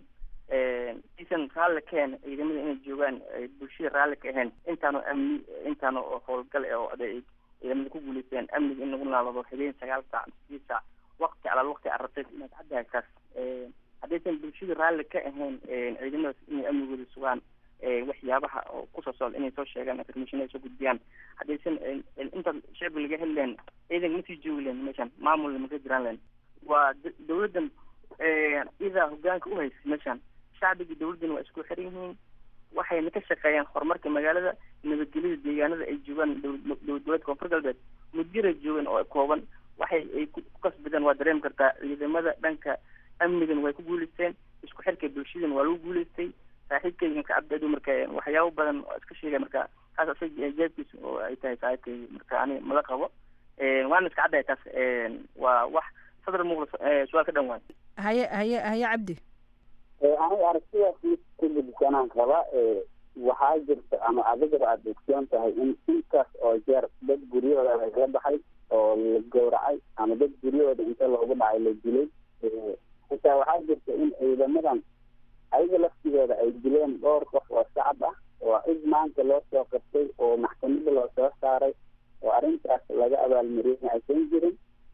isan raalli ka ahayn ciidamada inay joogaan bulshada raalli ka ahayn intaanu amni intaanu howlgal oo aday ciidamada ku guuleysteen amniga in lagu naalado habeen sagaal saac sideed saac waqti alaal waqti arabtay inaad caddahay taas haddaysan bulshada raalli ka ahayn ciidamadaas inay amnigooda sugaan waxyaabaha oo kusoo socda inay soo sheegaan information ay soo gudbiyaan haddaysan inta shacbiga laga heli lahayn ciidanka ma sii joogi lahayn meeshan maamulna maka jiraan lahayn waa dowladdan iyadaa hogaanka uhaysa meeshan shacbiga dowladdan waa isku xiran yihiin waxayna ka shaqeeyaan horumarka magaalada nabadgelyada deegaanada ay joogaan dowlad goboleedka koonfur galbeed mudyara joogan oo kooban waxay ay ku kasbadeen waa dareemi kartaa ciidamada dhanka amnigan way ku guuleysteen isku xirka bulshada doorashadiina waa lagu guuleystay saaxiibkayga marka cabdiado marka waxyaabo badan oo iska sheegay marka taas isaga jeebkiisa oo ay tahay saaxiibkayga marka ani mala qabo waana iska caddahay taas waa wax sadar muuqda su-aal ka dhan waay haye haye haye cabdi aniga aragtidaas mid ku gudsanaan qaba waxaa jirta ama adigaba aada ogsoon tahay in intaas oo jeer dad guryahooda lagala baxay oo la gowracay ama dad guryahooda inta loogu dhacay la dilay xitaa waxaa jirta in ciidamadan ayaga laftigooda ay dileen dhowr qof oo shacab ah oo cid maanta loo soo qabtay oo maxkamada loo soo saaray oo arrintaas laga abaalmariyay aysan jirin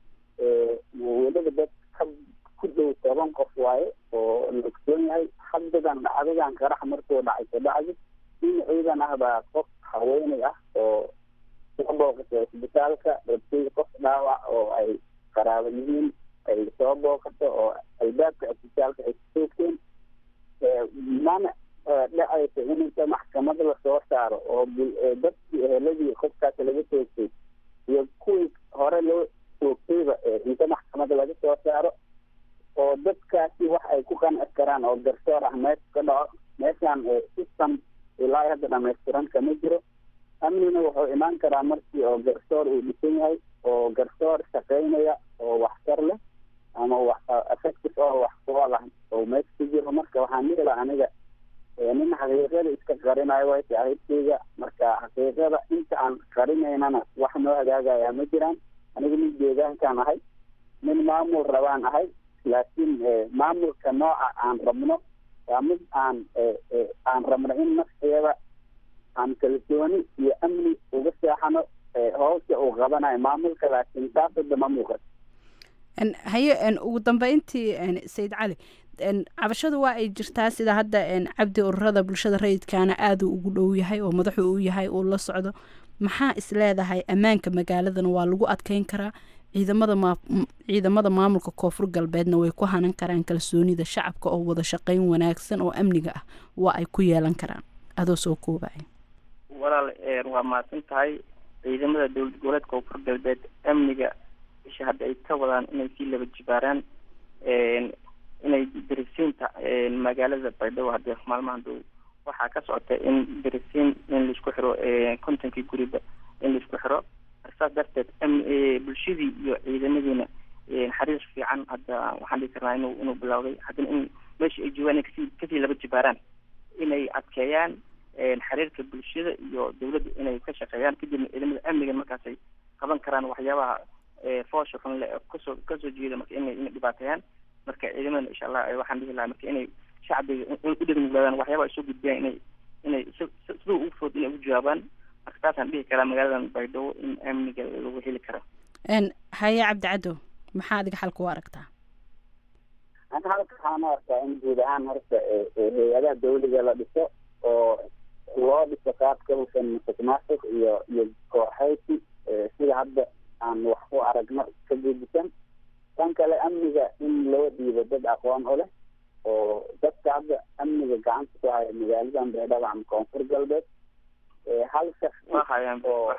weliba dad ka ku dhow toban qof waaye oo la ogsoon yahay haddadan dhacdadan qarax markuu dhacay kabacdi in ciidan ah baa qof haweeney ah oo soo booqatay isbitaalka rabtay qof dhaawac oo ay qaraabo yihiin ay soo booqato oo albaabka isbitaalka ay kusoogteen mana dhacaysa in inta maxkamad lasoo saaro oo dadkii eheladii qofkaas laga toogtay iyo kuwii hore loo toogtayba inta maxkamada laga soo saaro oo dadkaasi wax ay ku qanci karaan oo garsoor ah meesha ka dhaco meeshaan system ilaa hadda dhamaystiran kama jiro amnina wuxuu imaan karaa markii oo garsoor uu dhisan yahay oo garsoor shaqaynaya oo waxtar leh ama wax effective oo wax kuool ah oo meesha ku jiro marka waxaan dhihi laha aniga nin xaqiiqada iska qarinayo way saaxiibkeyga marka xaqiiqada inta aan qarinaynana wax noo hagaagaya ma jiraan aniga nin deegaankaan ahay nin maamul rabaan ahay laakiin maamulka nooca aan rabno waa mid aan aan rabno in nafteeda aan kalsooni iyo amni uga seexano howsha uu qabanayo maamulka laakiin taas hadda ma muuqato haye ugu dambeyntii sayid cali cabashadu waa ay jirtaa sida hadda cabdi ururada bulshada rayidkaana aada ugu dhow yahay oo madaxu u yahay uu la socdo maxaa is leedahay ammaanka magaaladana waa lagu adkeyn karaa ciidamada maa ciidamada maamulka koonfur galbeedna way ku hanan karaan kalsoonida shacabka oo wada shaqeyn wanaagsan oo amniga ah waa ay ku yeelan karaan adoo soo koobaya walaal waa mahadsan tahay ciidamada dowlad goboleedka koonfur galbeed amniga isha hadda ay ka wadaan inay sii laba jibaaraan inay dirisiinta magaalada baydhabo hadee maalmahan dhow waxaa ka socota in dirisiin in laisku xiro kontonkii guriba in laisku xiro saas darteed bulshadii iyo ciidamadiina xariir fiican hadda waxaan dhihi karnaa inuu inuu bilowday haddana in meesha ay joogaan inay kasii kasii laba jibaaraan inay adkeeyaan xiriirka bulshada iyo dawladda inay ka shaqeeyaan kadibna ciidamada amniga markaasay qaban karaan waxyaabaha foosha xun le kasoo kasoo jeeda marka inay inay dhibaateeyaan marka ciidamada insha allah waxaan dhihi lahaa marka inay shacbiga u dhegmuglaadaan waxyaabaha ay soo gudbiyaan inay inay sida ugu food inay ugu jawaabaan marka taasaan dhihi karaa magaaladan baydhabo in amniga lagu heli karo haye cabdi cadow maxaa adiga xalka u aragtaa ana halka waxaan u arkaa in guud ahaan horta hay-adaha dawliga la dhiso oo loo dhiso qaabka hufan musuq maasuq iyo iyo kooxaysi sida hadda aan wax ku aragno ka gedisan tan kale amniga in loo dhiibo dad aqoon u leh oo dadka hadda amniga gacanta ku haya magaaladan baydhabo ama koonfur galbeed hal shaksi oo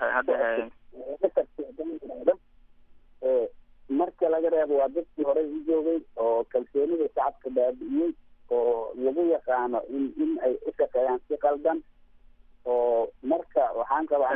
marka laga reebo waa dadkii horey u joogay oo kalsoonida shacabka baabi'iyey oo lagu yaqaano in in ay u shaqeeyaan si qaldan oo marka waxaan qabaa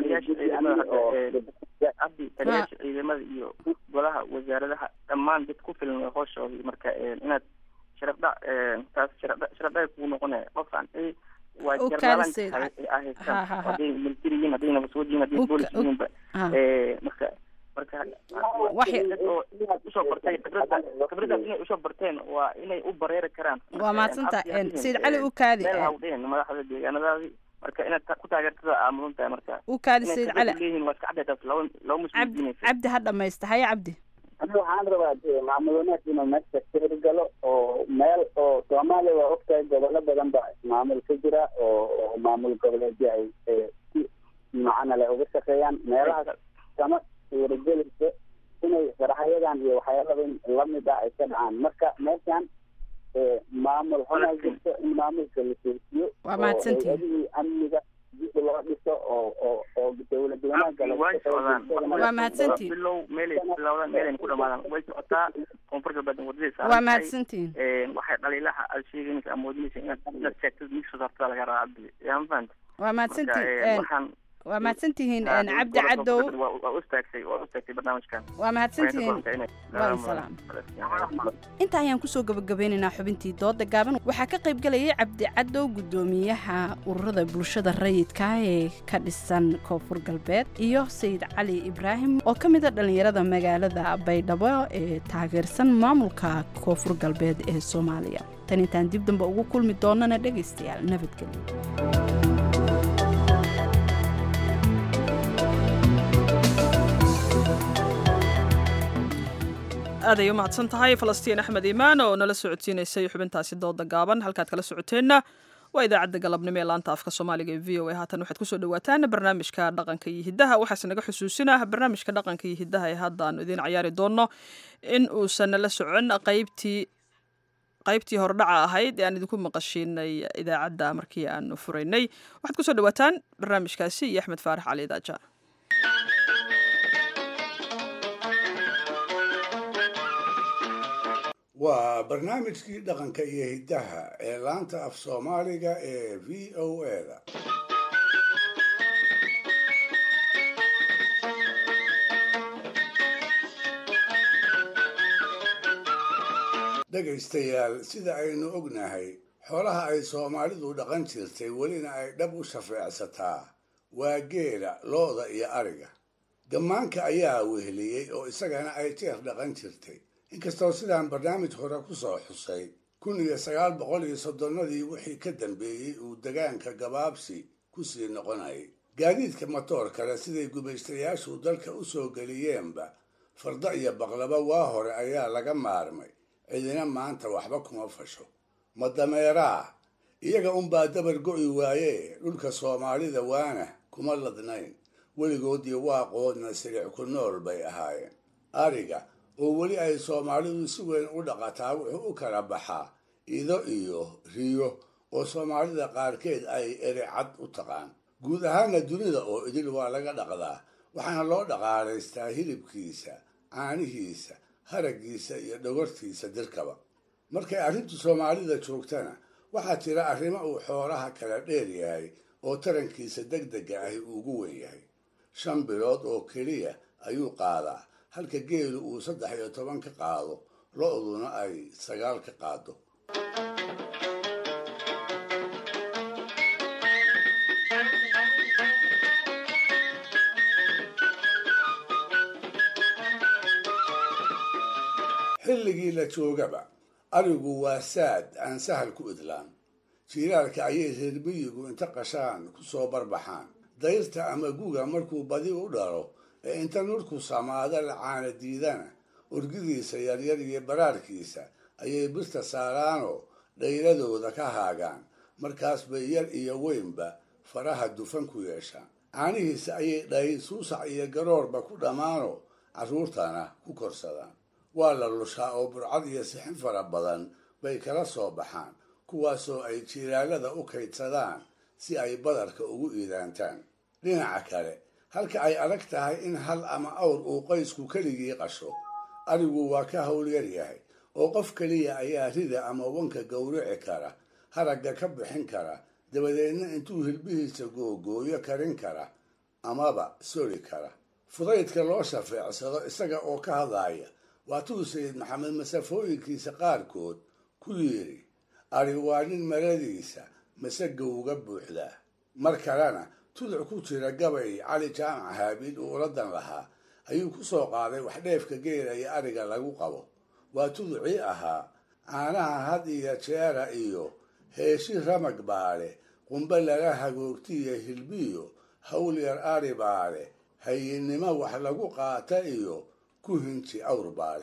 cabdi taliyaasha ciidamada iyo golaha wasaaradaha dhammaan dad ku filan way hooshooda marka inaad sharafdha taas sharafdha sharafdha kugu noqonaya qofkan waa jarnaalan haystaan hadday military yihiin hadday nabaswad yihiin hadday boolis yihiinba marka marka dad oo usoo bartay khibrada khibradaas inay usoo barteen waa inay u bareeri karaan waa mahadsanta sayid cali u kaadi hawdheen madaxda deegaanadaadii marka inaad ku taageertada aa mudan tahay marka u kaadi sayid cali leeyihiin waa iska cadday taas laba laba musliminaysa cabdi ha dhamaysta haye cabdi aniga waxaan rabaa maamul wanaag inuu meesha ka hirgalo oo meel oo soomaaliya waa ogtahay gobollo badan ba maamul ka jira oo maamul goboleedyo ay si macana leh uga shaqeeyaan meelahaas kama suuragelayso inay faraxyadan iyo waxyaalaba lamid ah ay ka dhacaan marka meeshan maamul xunaa jirto in maamulka la toosiyo waa mahadsantihin hay-adihii amniga dib loo dhiso oo oo oo dowlad wanaagga lagu way shaqeeyo socdaan bulshadana Waa mahadsantihiin. bilow meelay bilowdaan meelayna ku dhamaadaan way socotaa koonfur galbeed wadadii saaran waa tahay. mahadsantihiin Een, waxay dhaliilaha aad sheegaynaysa amoodinaysa inaad inaad sheegtid mid soo saartada laga rabaa cabdi yaa ma fahanta waa mahadsantihiin Marka, een, een, waxaan waa mahadsantihiin Ah, een, cabdi gobolka cadow Koonfur waa waa u istaagtay waa u istaagtay barnaamijkan waa mahadsantihiin Waxay ka go'an tahay waa inay- salaam Salaam. inta ayaan kusoo gabagabeynaynaa xubintii dooda gaaban waxaa ka qayb galayay cabdi cadow gudoomiyaha ururada bulshada rayidka ah ee ka dhisan koonfur galbeed iyo sayid cali ibraahim oo ka mid a dhallinyarada magaalada baydhabo ee taageersan maamulka koonfur galbeed ee soomaaliya tan intaan dib dambe ugu kulmi doonana dhegaystayaal nabadgelyo aad ay u mahadsan tahay falastiin axmed iimaan oo nala socodsiinaysay xubintaasi dooda gaaban halkaad kala socoteenna waa idaacadda galabnimo ee laanta afka soomaaliga ee v o a haatan waxaad kusoo dhawaataan barnaamijka dhaqanka iyo hiddaha waxaase naga xusuusinah barnaamijka dhaqanka iyo hiddaha ee hadda aanu idiin cayaari doonno in uusan nala socon qaybtii qaybtii hordhaca ahayd ee aan idinku maqashiinay idaacadda markii aanu furaynay waxaad kusoo dhawaataan barnaamijkaasi iyo axmed faarax cali daaja waa barnaamijkii dhaqanka iyo hiddaha ee laanta af soomaaliga ee v o a-da dhegaystayaal sida aynu ognahay xoolaha ay soomaalidu dhaqan jirtay welina ay dhab u shafeecsataa waa geela looda iyo ariga gammaanka ayaa weheliyey oo isagana ay jeer dhaqan jirtay inkastoo sidaan barnaamij hore ku soo xusay kun iyo sagaal boqol iyo soddonnadii wixii ka dambeeyey uu degaanka gabaabsi ku sii noqonayay gaadiidka matoor kale siday gumaystayaashu dalka u soo geliyeenba farda iyo baqlaba waa hore ayaa laga maarmay cidina maanta waxba kuma fasho ma dameeraa iyaga unbaa dabar go'i waaye dhulka soomaalida waana kuma ladnayn weligoodii waaqoodna siric ku nool bay ahaayeen ariga oo weli ay soomaalidu si weyn u dhaqataa wuxuu u kala baxaa ido iyo riyo oo soomaalida qaarkeed ay ericad u taqaan guud ahaana dunida oo idil waa laga dhaqdaa waxaana loo dhaqaalaystaa hilibkiisa caanihiisa haraggiisa iyo dhogortiisa dirkaba markay arrintu soomaalida joogtana waxaa jira arrimo uu xoolaha kala dheer yahay oo tarankiisa deg dega ahi ugu wen yahay shan bilood oo keliya ayuu qaadaa halka geelu uu saddex iyo toban ka qaado lo-duna ay sagaal ka qaado xilligii la joogaba arigu waa saad aan sahal ku idlaan jiiraalka ayay reer miyigu inta qashaan ku soo barbaxaan dayrta ama guga markuu badi u dhalo ee inta nurku samaada la caana diidana urgidiisa yaryar iyo baraarkiisa ayay birta saaraanoo dhayladooda ka haagaan markaas bay yar iyo weynba faraha dufan ku yeeshaan caanihiisa ayay dhayn suusac iyo garoorba ku dhammaanoo carruurtana ku korsadaan waa la lushaa oo burcad iyo sixin fara badan bay kala soo baxaan kuwaasoo ay jiiraalada u kaydsadaan si ay badarka ugu iidaantaan dhinaca kale halka ay adag tahay in hal ama awr uu qoysku keligii qasho arigu waa ka howlyar yahay oo qof keliya ayaa rida ama wanka gowrici kara haragga ka bixin kara dabadeedna intuu hilbihiisa googooyo karin kara amaba sori kara fudaydka loo shafeecsado isaga oo ka hadlaaya waatuu sayid maxamed masafooyinkiisa qaarkood ku yidhi ari waa nin maradiisa masaga uga buuxdaa mar kalena tuduc ku jira gabay cali jaamac haabiil uu uladan lahaa ayuu ku soo qaaday waxdheefka geela iyo ariga lagu qabo waa tuducii ahaa caanaha had iyo jeera iyo heeshi ramag baale qumbe lala hagoogtiyo hilbiyo hawl yar ari baale hayinnimo wax lagu qaata iyo ku hinji awr baale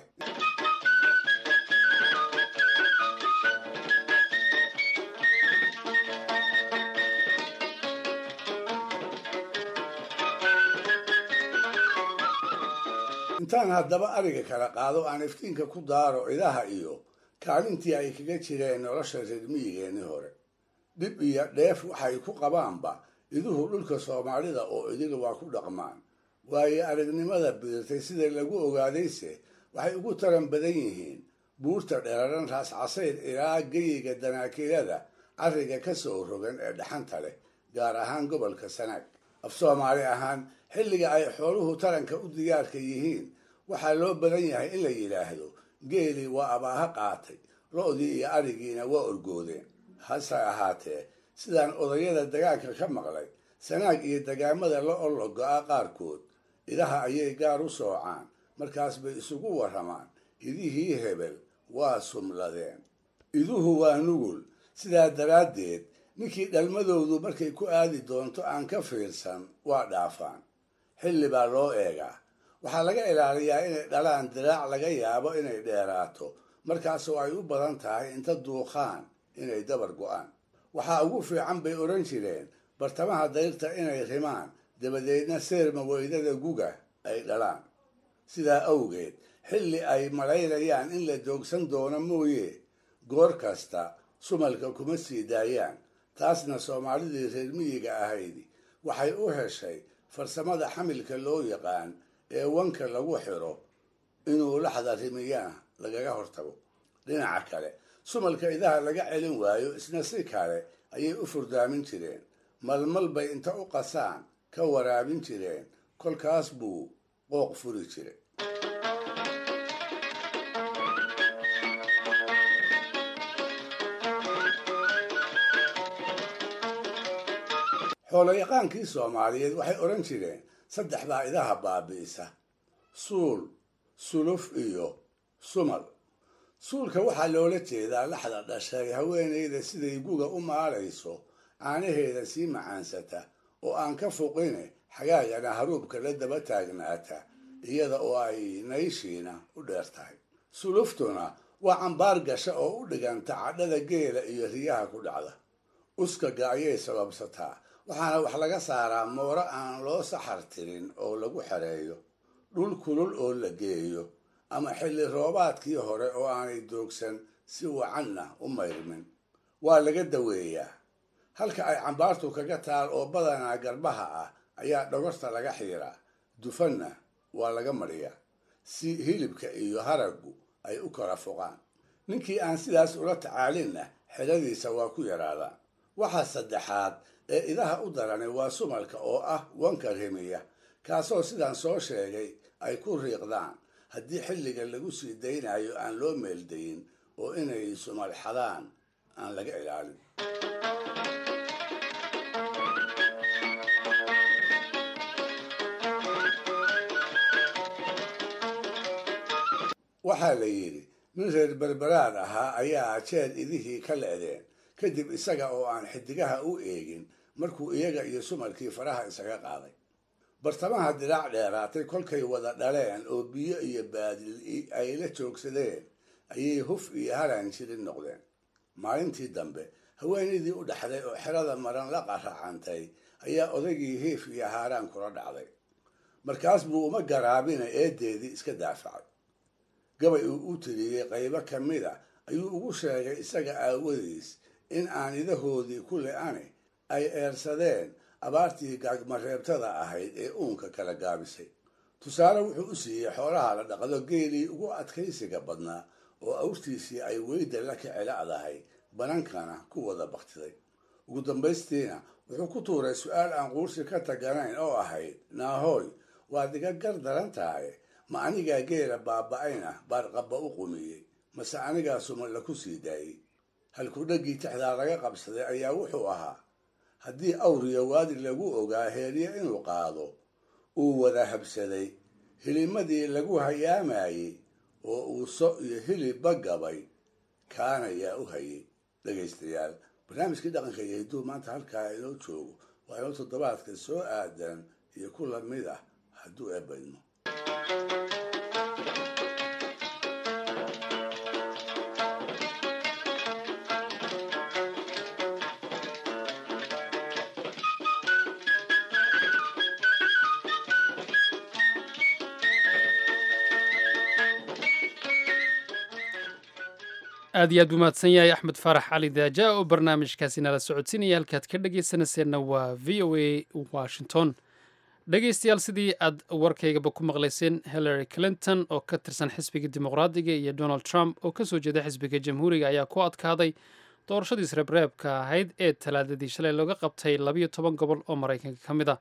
intaan haddaba ariga kala qaado aan iftiinka ku daaro idaha iyo kaalintii ay kaga jireen nolosha reer miyigeennii hore dhib iyo dheef waxay ku qabaanba iduhu dhulka soomaalida oo idil waa ku dhaqmaan waayo aragnimada biirtay sida lagu ogaadayse waxay ugu taran badan yihiin buurta dheeraran raas casayr ilaa geyiga danaakiilada carriga ka soo rogan ee dhaxanta leh gaar ahaan gobolka sanaag af soomaali ahaan xilliga ay xooluhu taranka u diyaarka yihiin waxaa loo badan yahay in la yidhaahdo geelii waa abaaha qaatay lo-dii iyo arigiina waa orgoodeen hase ahaatee sidaan odayada dagaanka ka maqlay sanaag iyo dagaamada la ollogo-a qaarkood idaha ayay gaar u soocaan markaas bay isugu warramaan idihii hebel waa sumladeen iduhu waa nugul sidaa daraaddeed ninkii dhalmadoodu markay ku aadi doonto aan ka fiirsan waa dhaafaan xilli baa loo eegaa waxaa laga ilaaliyaa inay dhalaan diraac laga yaabo inay dheeraato markaasoo ay u badan tahay inta duuqaan inay dabar go'aan waxaa ugu fiican bay odhan jireen bartamaha dayrta inay rimaan dabadeedna seerma weydada guga ay dhalaan sidaa awgeed xilli ay malaynayaan in la joogsan doono mooye goor kasta sumalka kuma sii daayaan taasna soomaalidii reer miyiga ahaydi waxay u heshay farsamada xamilka loo yaqaan ee wanka lagu xiro inuu laxda rimiyana lagaga hortago dhinaca kale sumalka idaha laga celin waayo isna si kale ayay u furdaamin jireen malmal bay inta u qasaan ka waraabin jireen kolkaas buu qooq furi jiray xooloyaqaankii soomaaliyeed waxay odhan jireen saddex baa idaha baabi'isa suul suluf iyo sumal suulka waxaa loola jeedaa laxda dhashay haweenayda siday guga u maalayso caanaheeda sii macaansata oo aan ka foqine xagaagana haruubka la daba taagnaata iyada oo ay nayshiina u dheer tahay suluftuna waa cambaar gasha oo u dhiganta cadhada geela iyo riyaha ku dhacda uskaga ayay sababsataa waxaana wax laga saaraa mooro aan loo saxar tirin oo lagu xereeyo dhul kulul oo la geeyo ama xilli roobaadkii hore oo aanay doogsan si wacanna u mayrmin waa laga daweeyaa halka ay cambaartu kaga taal oo badanaa garbaha ah ayaa dhogorta laga xiiraa dufanna waa laga mariyaa si hilibka iyo haraggu ay u kala foqaan ninkii aan sidaas ula tacaalinna xeladiisa waa ku yaraadaan waxaa saddexaad ee idaha u darani waa sumalka oo ah wanka rimiya kaasoo sidaan soo sheegay ay ku riiqdaan haddii xilliga lagu sii daynayo aan loo meeldayin oo inay sumal xadaan aan laga ilaalin waxaa la yidhi nin reer berberaad ahaa ayaa jeer idihii ka le'deen kadib isaga oo aan xidigaha u eegin markuu iyaga iyo sumalkii faraha isaga qaaday bartamaha dilaac dheeraatay kolkay wada dhaleen oo biyo iyo baadil ay la joogsadeen ayay huf iyo halaan jirin noqdeen maalintii dambe haweenaydii u dhaxday oo xerada maran la qaracantay ayaa odaygii hiif iyo haaraan kula dhacday markaas buu uma garaabina eedeedii iska daafacay gabay uu u tiriyey qaybo ka mid a ayuu ugu sheegay isaga aawadiis in aan idahoodii ku le-ani ay eersadeen abaartii gaagmareebtada ahayd ee uunka kala gaabisay tusaale wuxuu u siiyey xoolaha la dhaqdo geelii ugu adkaysiga badnaa oo awrtiisii ay weyda la kacela'dahay banankana ku wada baktiday ugu dambaystiina wuxuu ku tuuray su-aal aan quursi ka taganayn oo ahayd naahooy waad iga gar daran tahay ma anigaa geela baaba-ayna baarqabba u qumiyey mase anigaa sumalla ku sii daayey halkuu dhaggii tixdaa laga qabsaday ayaa wuxuu ahaa haddii awriya waadi lagu ogaa heerye inuu qaado uu wada habsaday hilimadii lagu hayaamayey oo uu so iyo hilibba gabay kaana yaa u hayay dhegaystayaal barnaamijkii dhaqanka iyo hidduu maanta halkaa inoo joogo waa inoo toddobaadka soo aadan iyo ku lamid ah hadduu eebaydmo aad iyo aad buu mahadsan yahay axmed faarax cali daaja oo barnaamijkaasi nala socodsiinaya halkaad ka dhegaysanayseena waa v o a washington dhegaystayaal sidii aad warkaygaba ku maqlayseen hillary clinton oo ka tirsan xisbiga dimuqraadiga iyo donald trump oo ka soo jeeda xisbiga jamhuuriga ayaa ku adkaaday doorashadii isreebreebka ahayd ee talaadadii shalay looga qabtay labayo toban gobol oo maraykanka ka mid a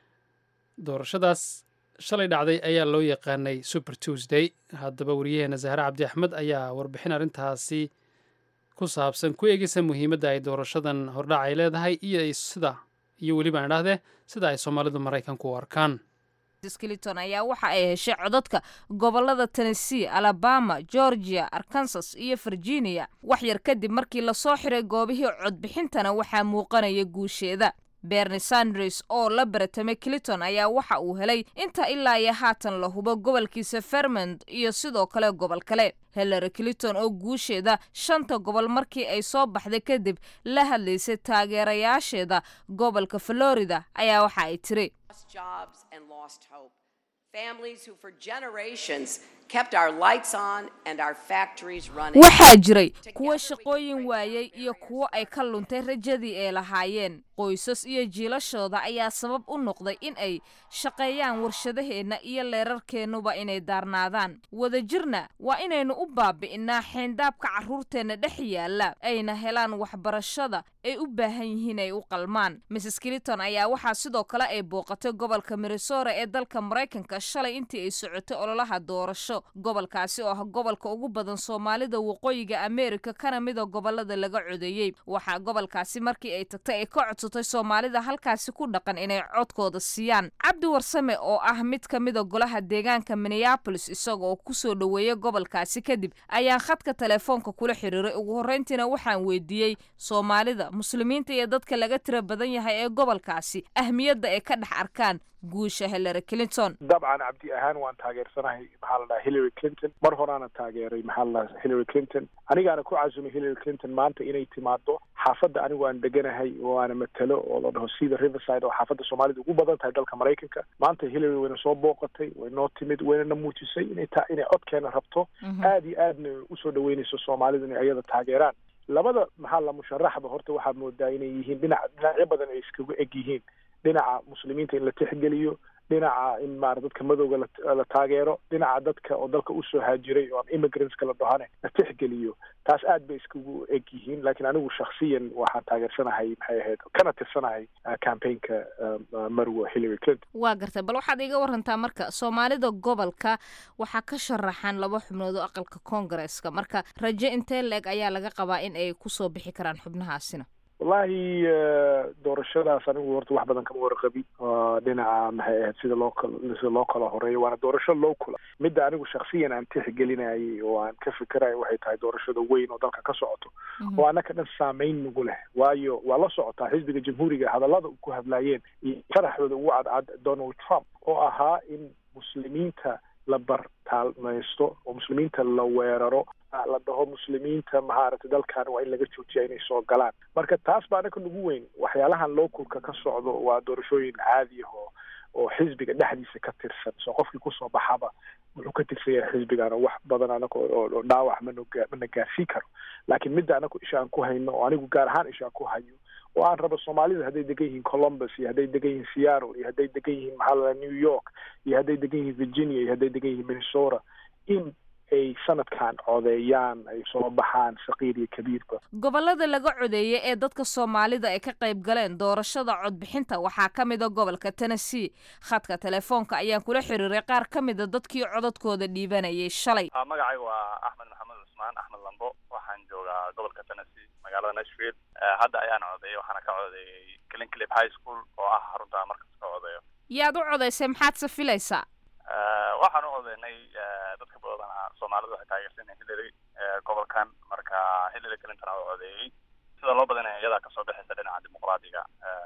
doorashadaas shalay dhacday ayaa loo yaqaanay super tuesday haddaba wariyaheena zahre cabdi axmed ayaa warbixin arrintaasi ku saabsan ku eegeysa muhiimadda ay doorashadan hordhac ay leedahay iyo sida iyo weliba aan idhahdee sida ay soomaalidu maraykanku u arkaan clinton ayaa waxa ay heshay codadka gobolada tennessee alabama georgia arkansas iyo virginia wax yar kadib markii lasoo xiray goobihii codbixintana waxaa muuqanaya guusheeda berni sanders oo la baratamay clinton ayaa waxa uu helay inta ilaa iyo haatan la hubo gobolkiisa vermont iyo sidoo kale gobol kale hillary clinton oo guusheeda shanta gobol markii ay soo baxday kadib la hadlaysay taageerayaasheeda gobolka florida ayaa waxa ay tiri jobs and lost hope. Families who for generations kept our lights on and our factories running. waxaa jiray kuwo shaqooyin waayey iyo kuwo ay ka luntay rajadii ay lahaayeen qoysas iyo jiilashooda ayaa sabab u noqday in ay shaqeeyaan warshadaheenna iyo leerarkeennuba inay daarnaadaan wadajirna waa inaynu u baabi'innaa xeendaabka carruurteenna dhex yaalla ayna helaan waxbarashada ay u baahan yihiin ay u qalmaan mrs clinton ayaa waxaa sidoo kale ay booqatay gobolka minnesota ee dalka maraykanka shalay intii ay socotay ololaha doorasho gobolkaasi oo ah gobolka ugu badan soomaalida waqooyiga ameerika kana mida gobolada laga codeeyey waxaa gobolkaasi markii ay tagtay ay ka codsatay soomaalida halkaasi ku dhaqan inay codkooda siiyaan cabdi warsame oo ah mid ka mida golaha deegaanka minneabolis isagoo kusoo dhoweeya gobolkaasi kadib ayaan khadka telefoonka kula xiriiray ugu horreyntiina waxaan weydiiyey soomaalida muslimiinta iyo dadka laga tira badan yahay ee gobolkaasi ahmiyadda ay ka dhex arkaan guusha hillary clinton dabcan cabdi ahaan waan taageersanahay maxaa la dhaha hillary clinton mar horaana taageeray maxaa la dhaha hillary clinton anigaana ku casumay hillary clinton maanta inay timaado xaafadda anigu aan deganahay oo aana matalo oo la dhaho sida riverside oo xaafadda soomaalida ugu badan tahay dalka maraykanka maanta hillary wayna soo booqatay way noo timid waynana muujisay inay ta inay codkeena rabto aad iyo aadna usoo dhaweynayso soomaalida inay ayada taageeraan labada maxaa la musharaxba horta waxaa moodaa inay yihiin dhinac dhinacyo badan ay iskagu eg yihiin dhinaca muslimiinta in la tixgeliyo dhinaca in maara dadka madowga la taageero dhinaca dadka oo dalka usoo haajiray oo immigrantska la dhahane la tixgeliyo taas aad bay iskugu eg yihiin laakiin anigu shaksiyan waxaan taageersanahay maxay ahayd kana tirsanahay campaignka marwa hillary clinton waa gartay bal waxaad iga warantaa marka soomaalida gobolka waxaa ka sharaxan laba xubnood oo aqalka koongareeska marka rajo intee la-eg ayaa laga qabaa in ay kusoo bixi karaan xubnahaasina wallahi doorashadaas anigu horta wax badan kama warqabin dhinaca maxay ahayd sida loo kal sida loo kala horeeyo waana doorasho loo kula midda anigu shaksiyan aan tixgelinayay oo aan ka fikerayo waxay tahay doorashada weyn oo dalka ka socoto oo annaka dhan saameyn nagu leh waayo waa la socotaa xisbiga jamhuuriga hadallada ku hadlaayeen iyo sharaxdooda ugu cadcad donald trump oo ahaa in muslimiinta la bartaalmaysto oo muslimiinta la weeraro la dhaho muslimiinta mahaaragtay dalkan waa in laga joojiya inay soo galaan marka taas baa anaka nagu weyn waxyaalahan lookulka ka socdo waa doorashooyin caadi ah oo oo xisbiga dhexdiisa ka tirsan soo qofkii kusoo baxaba wuxuu ka tirsan yahay xisbigana wax badan anaga oo dhaawac mana mana gaarsiin karo laakiin midda anagu isha aan ku hayno oo anigu gaar ahaan isha aan ku hayo oo aan rabo soomaalida hadday degan yihiin columbus iyo hadday degan yihiin seattle iyo hadday degan yihiin maxaa la new york iyo hadday degan yihiin virginia iyo hadday degan yihiin minnesota in ay sanadkan codeeyaan ay soo baxaan saqiir iyo kabiirba gobolada laga codeeyay ee dadka soomaalida ay ka qayb galeen doorashada codbixinta waxaa ka mid a gobolka tennessee khadka telefoonka ayaan kula xiriiray qaar ka mid a dadkii codadkooda dhiibanayay shalay magacayga waa axmed maxamed cusmaan axmed lambo waxaan joogaa gobolka tennessee magaalada nashville hadda ayaan codeeyay waxaana ka codeeyay clinclip high school oo ah xarunta markas ka codeeyo yaad u codaysay maxaadse filaysaa waxaan u codeynay dadka badana soomaalida waxay taageersan hillary gobolkan marka hillary clinton oo codeeyey sida loo badanaya iyadaa kasoo baxaysa dhinaca dimuqraadiga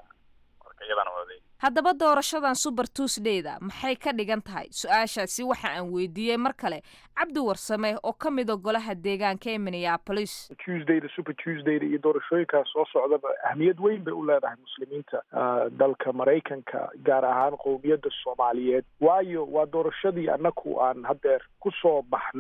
marka iyadana codeeyey haddaba doorashadan super tuesdayda maxay ka dhigan tahay su-aashaasi waxa aan weydiiyey mar kale cabdi warsame oo ka mida golaha deegaanka ee minneapolis tuesdayda super tuesdayda iyo doorashooyinkaas soo socdaba ahmiyad weyn bay u leedahay muslimiinta dalka maraykanka gaar ahaan qowmiyadda soomaaliyeed waayo waa doorashadii annaku aan haddeer kusoo baxnay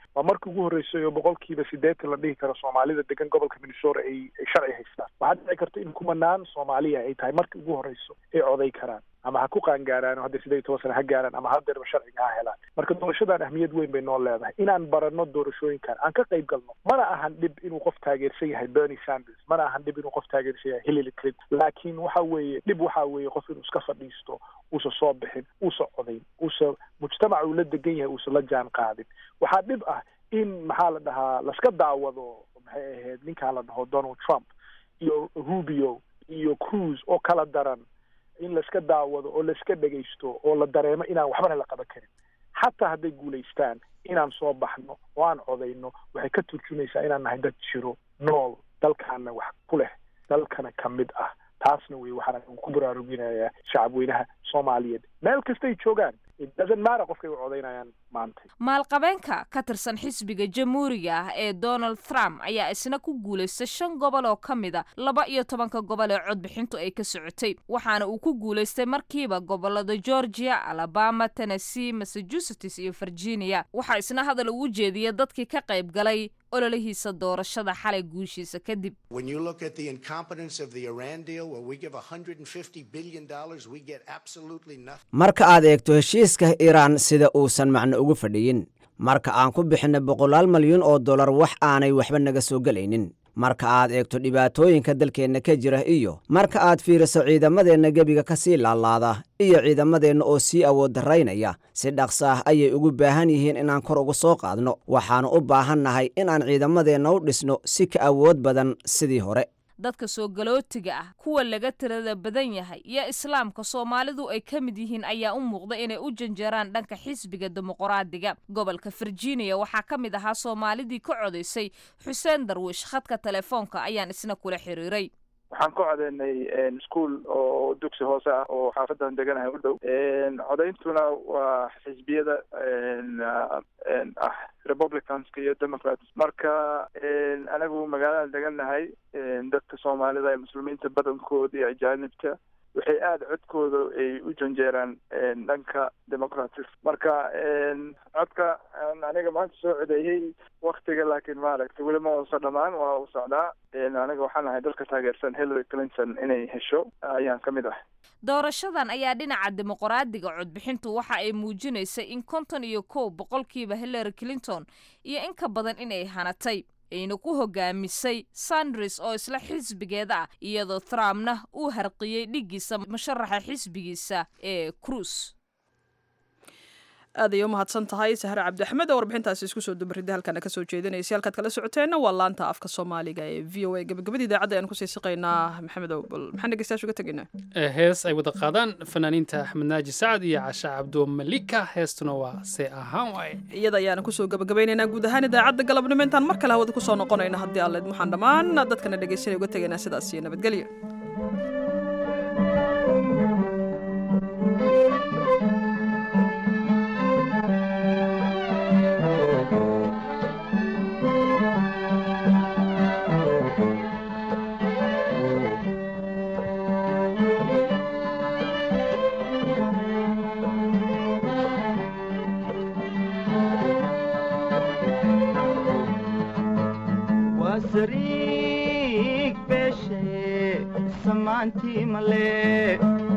waa markii ugu horreysay oo boqolkiiba siddeetan la dhihi karo soomaalida degan gobolka minnesota ay ay sharci haystaan waxaa dhici karta in kumanaan soomaaliya ay tahay markii ugu horreyso ay coday karaan ama ha ku qaangaaraan oo hadda siddeed iyo toban sana ha gaaraan ama haddeerba sharciga ha helaan marka doorashadan ahmiyad weyn bay noo leedahay inaan baranno doorashooyinkan aan ka qayb galno mana ahan dhib inuu qof taageersan yahay bernie sanders mana ahan dhib inuu qof taageersan yahay hillary clinton laakiin waxa weeye dhib waxa weeye qof inuu iska fadhiisto uusa soo bixin uusa codayn uusa mujtamaca uu la degan yahay uusa la jaan qaadin waxaa dhib ah in maxaa la dhahaa laska daawado maxay ahayd ninkaan la dhaho donald trump iyo rubio iyo cruise oo kala daran in laiska daawado oo laiska dhegaysto oo la dareemo inaan waxbana la qaban karin xataa hadday guulaystaan inaan soo baxno oo aan codayno waxay ka turjumaysaa inaan nahay dad jiro nool dalkaana wax ku leh dalkana ka mid ah taasna wey waxaan ku baraaruginayaa shacabweynaha soomaaliyeed meel kastay joogaan it doesn't matter qofkay u codaynayaan maanta maalqabeenka ka tirsan xisbiga jamhuuriga ah ee donald trump ayaa isna ku guulaystay shan gobol oo ka mid a laba iyo tobanka gobol ee codbixintu ay ka socotay waxaana uu ku guulaystay markiiba gobolada georgia alabama tennessee massachusetts iyo virginia waxaa isna hadal ugu jeediyay dadkii ka qayb galay ololihiisa doorashada xalay guushiisa kadib When you look at the incompetence of the Iran deal, where we give $150 billion, we get absolutely nothing. marka aad eegto heshiiska iiraan sida uusan macno ugu fadhiyin marka aan ku bixinay boqolaal malyan oo dollar wax aanay waxba naga soo gelaynin marka aad eegto dhibaatooyinka dalkeenna ka jira iyo marka aad fiiriso ciidamadeenna gebiga ka sii laalaada iyo ciidamadeenna oo sii awood darraynaya si dhaqsa ah ayay ugu baahan yihiin inaan kor uga soo qaadno waxaannu u baahan nahay inaan ciidamadeenna u dhisno si ka awood badan sidii hore dadka soo galootiga ah kuwa laga tirada badan yahay iyo islaamka soomaalidu ay ka mid yihiin ayaa u muuqda inay u janjeeraan dhanka xisbiga dimuqraadiga gobolka virginia waxaa ka mid ahaa soomaalidii ka codaysay xuseen darwiish khadka telefoonka ayaan isna kula xiriiray waxaan ku codeynay ischool oo dugsi hoose ah oo xaafadan deganahay u dhow codeyntuna waa xisbiyada ah republicanska iyo democrats marka anagu magaalada deganahay dadka soomaalida ee muslimiinta badankooda iyo ajaanibta waxay aada codkooda ay u janjeeraan dhanka democratic marka codka aniga maanta soo codeeyey waktiga laakiin maaragtay weli ma uusa dhamaan waa u socdaa aniga waxaan ahay dalka taageersan hillary clinton inay hesho ayaan ka mid ah doorashadan ayaa dhinaca dimuqraadiga codbixintu waxa ay muujinaysay in konton iyo kow boqolkiiba hillary clinton iyo in ka badan inay hanatay ayna ku hogaamisay sanders oo isla xisbigeeda ah iyadoo trumpna uu harqiyey dhiggiisa musharaxa xisbigiisa ee cruise aad ayay u mahadsan tahay sahre cabdiaxmed oo warbixintaasi isku soo dubaridda halkaana kasoo jeedinaysay halkaad kala socoteenna waa laanta afka soomaaliga ee v o a gabagabada idaacadda ayaan kusii siqaynaa maxamed owbal maxaan dhegeystayaasha uga tegaynaa hees ay wada qaadaan fanaaniinta axmed naaji sacad iyo casha cabdo malika heestuna waa see ahaan waaye iyada ayaana kusoo gabagabaynaynaa guud ahaan idaacadda galabnimo intaan mar kale hawada kusoo noqonayna haddii alleed waxaan dhammaan dadkana dhegeysanay uga tegaynaa sidaas iyo nabadgelyo wasariig beeshe samaantii male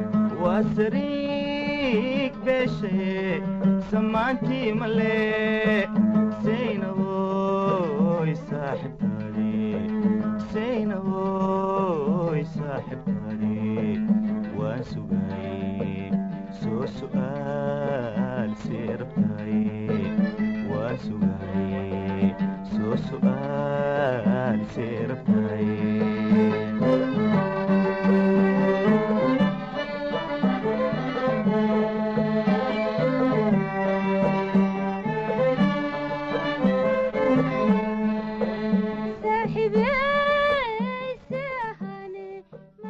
wasariig beeshe samaantii male saynawoy saaxibtaadi saynawoy saaxibtaadi waan sugay soo su'aal sii rabtaay waan sugay soo su'aal sii rabtaay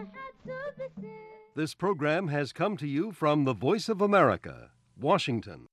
This program has come to you from the Voice of America, Washington.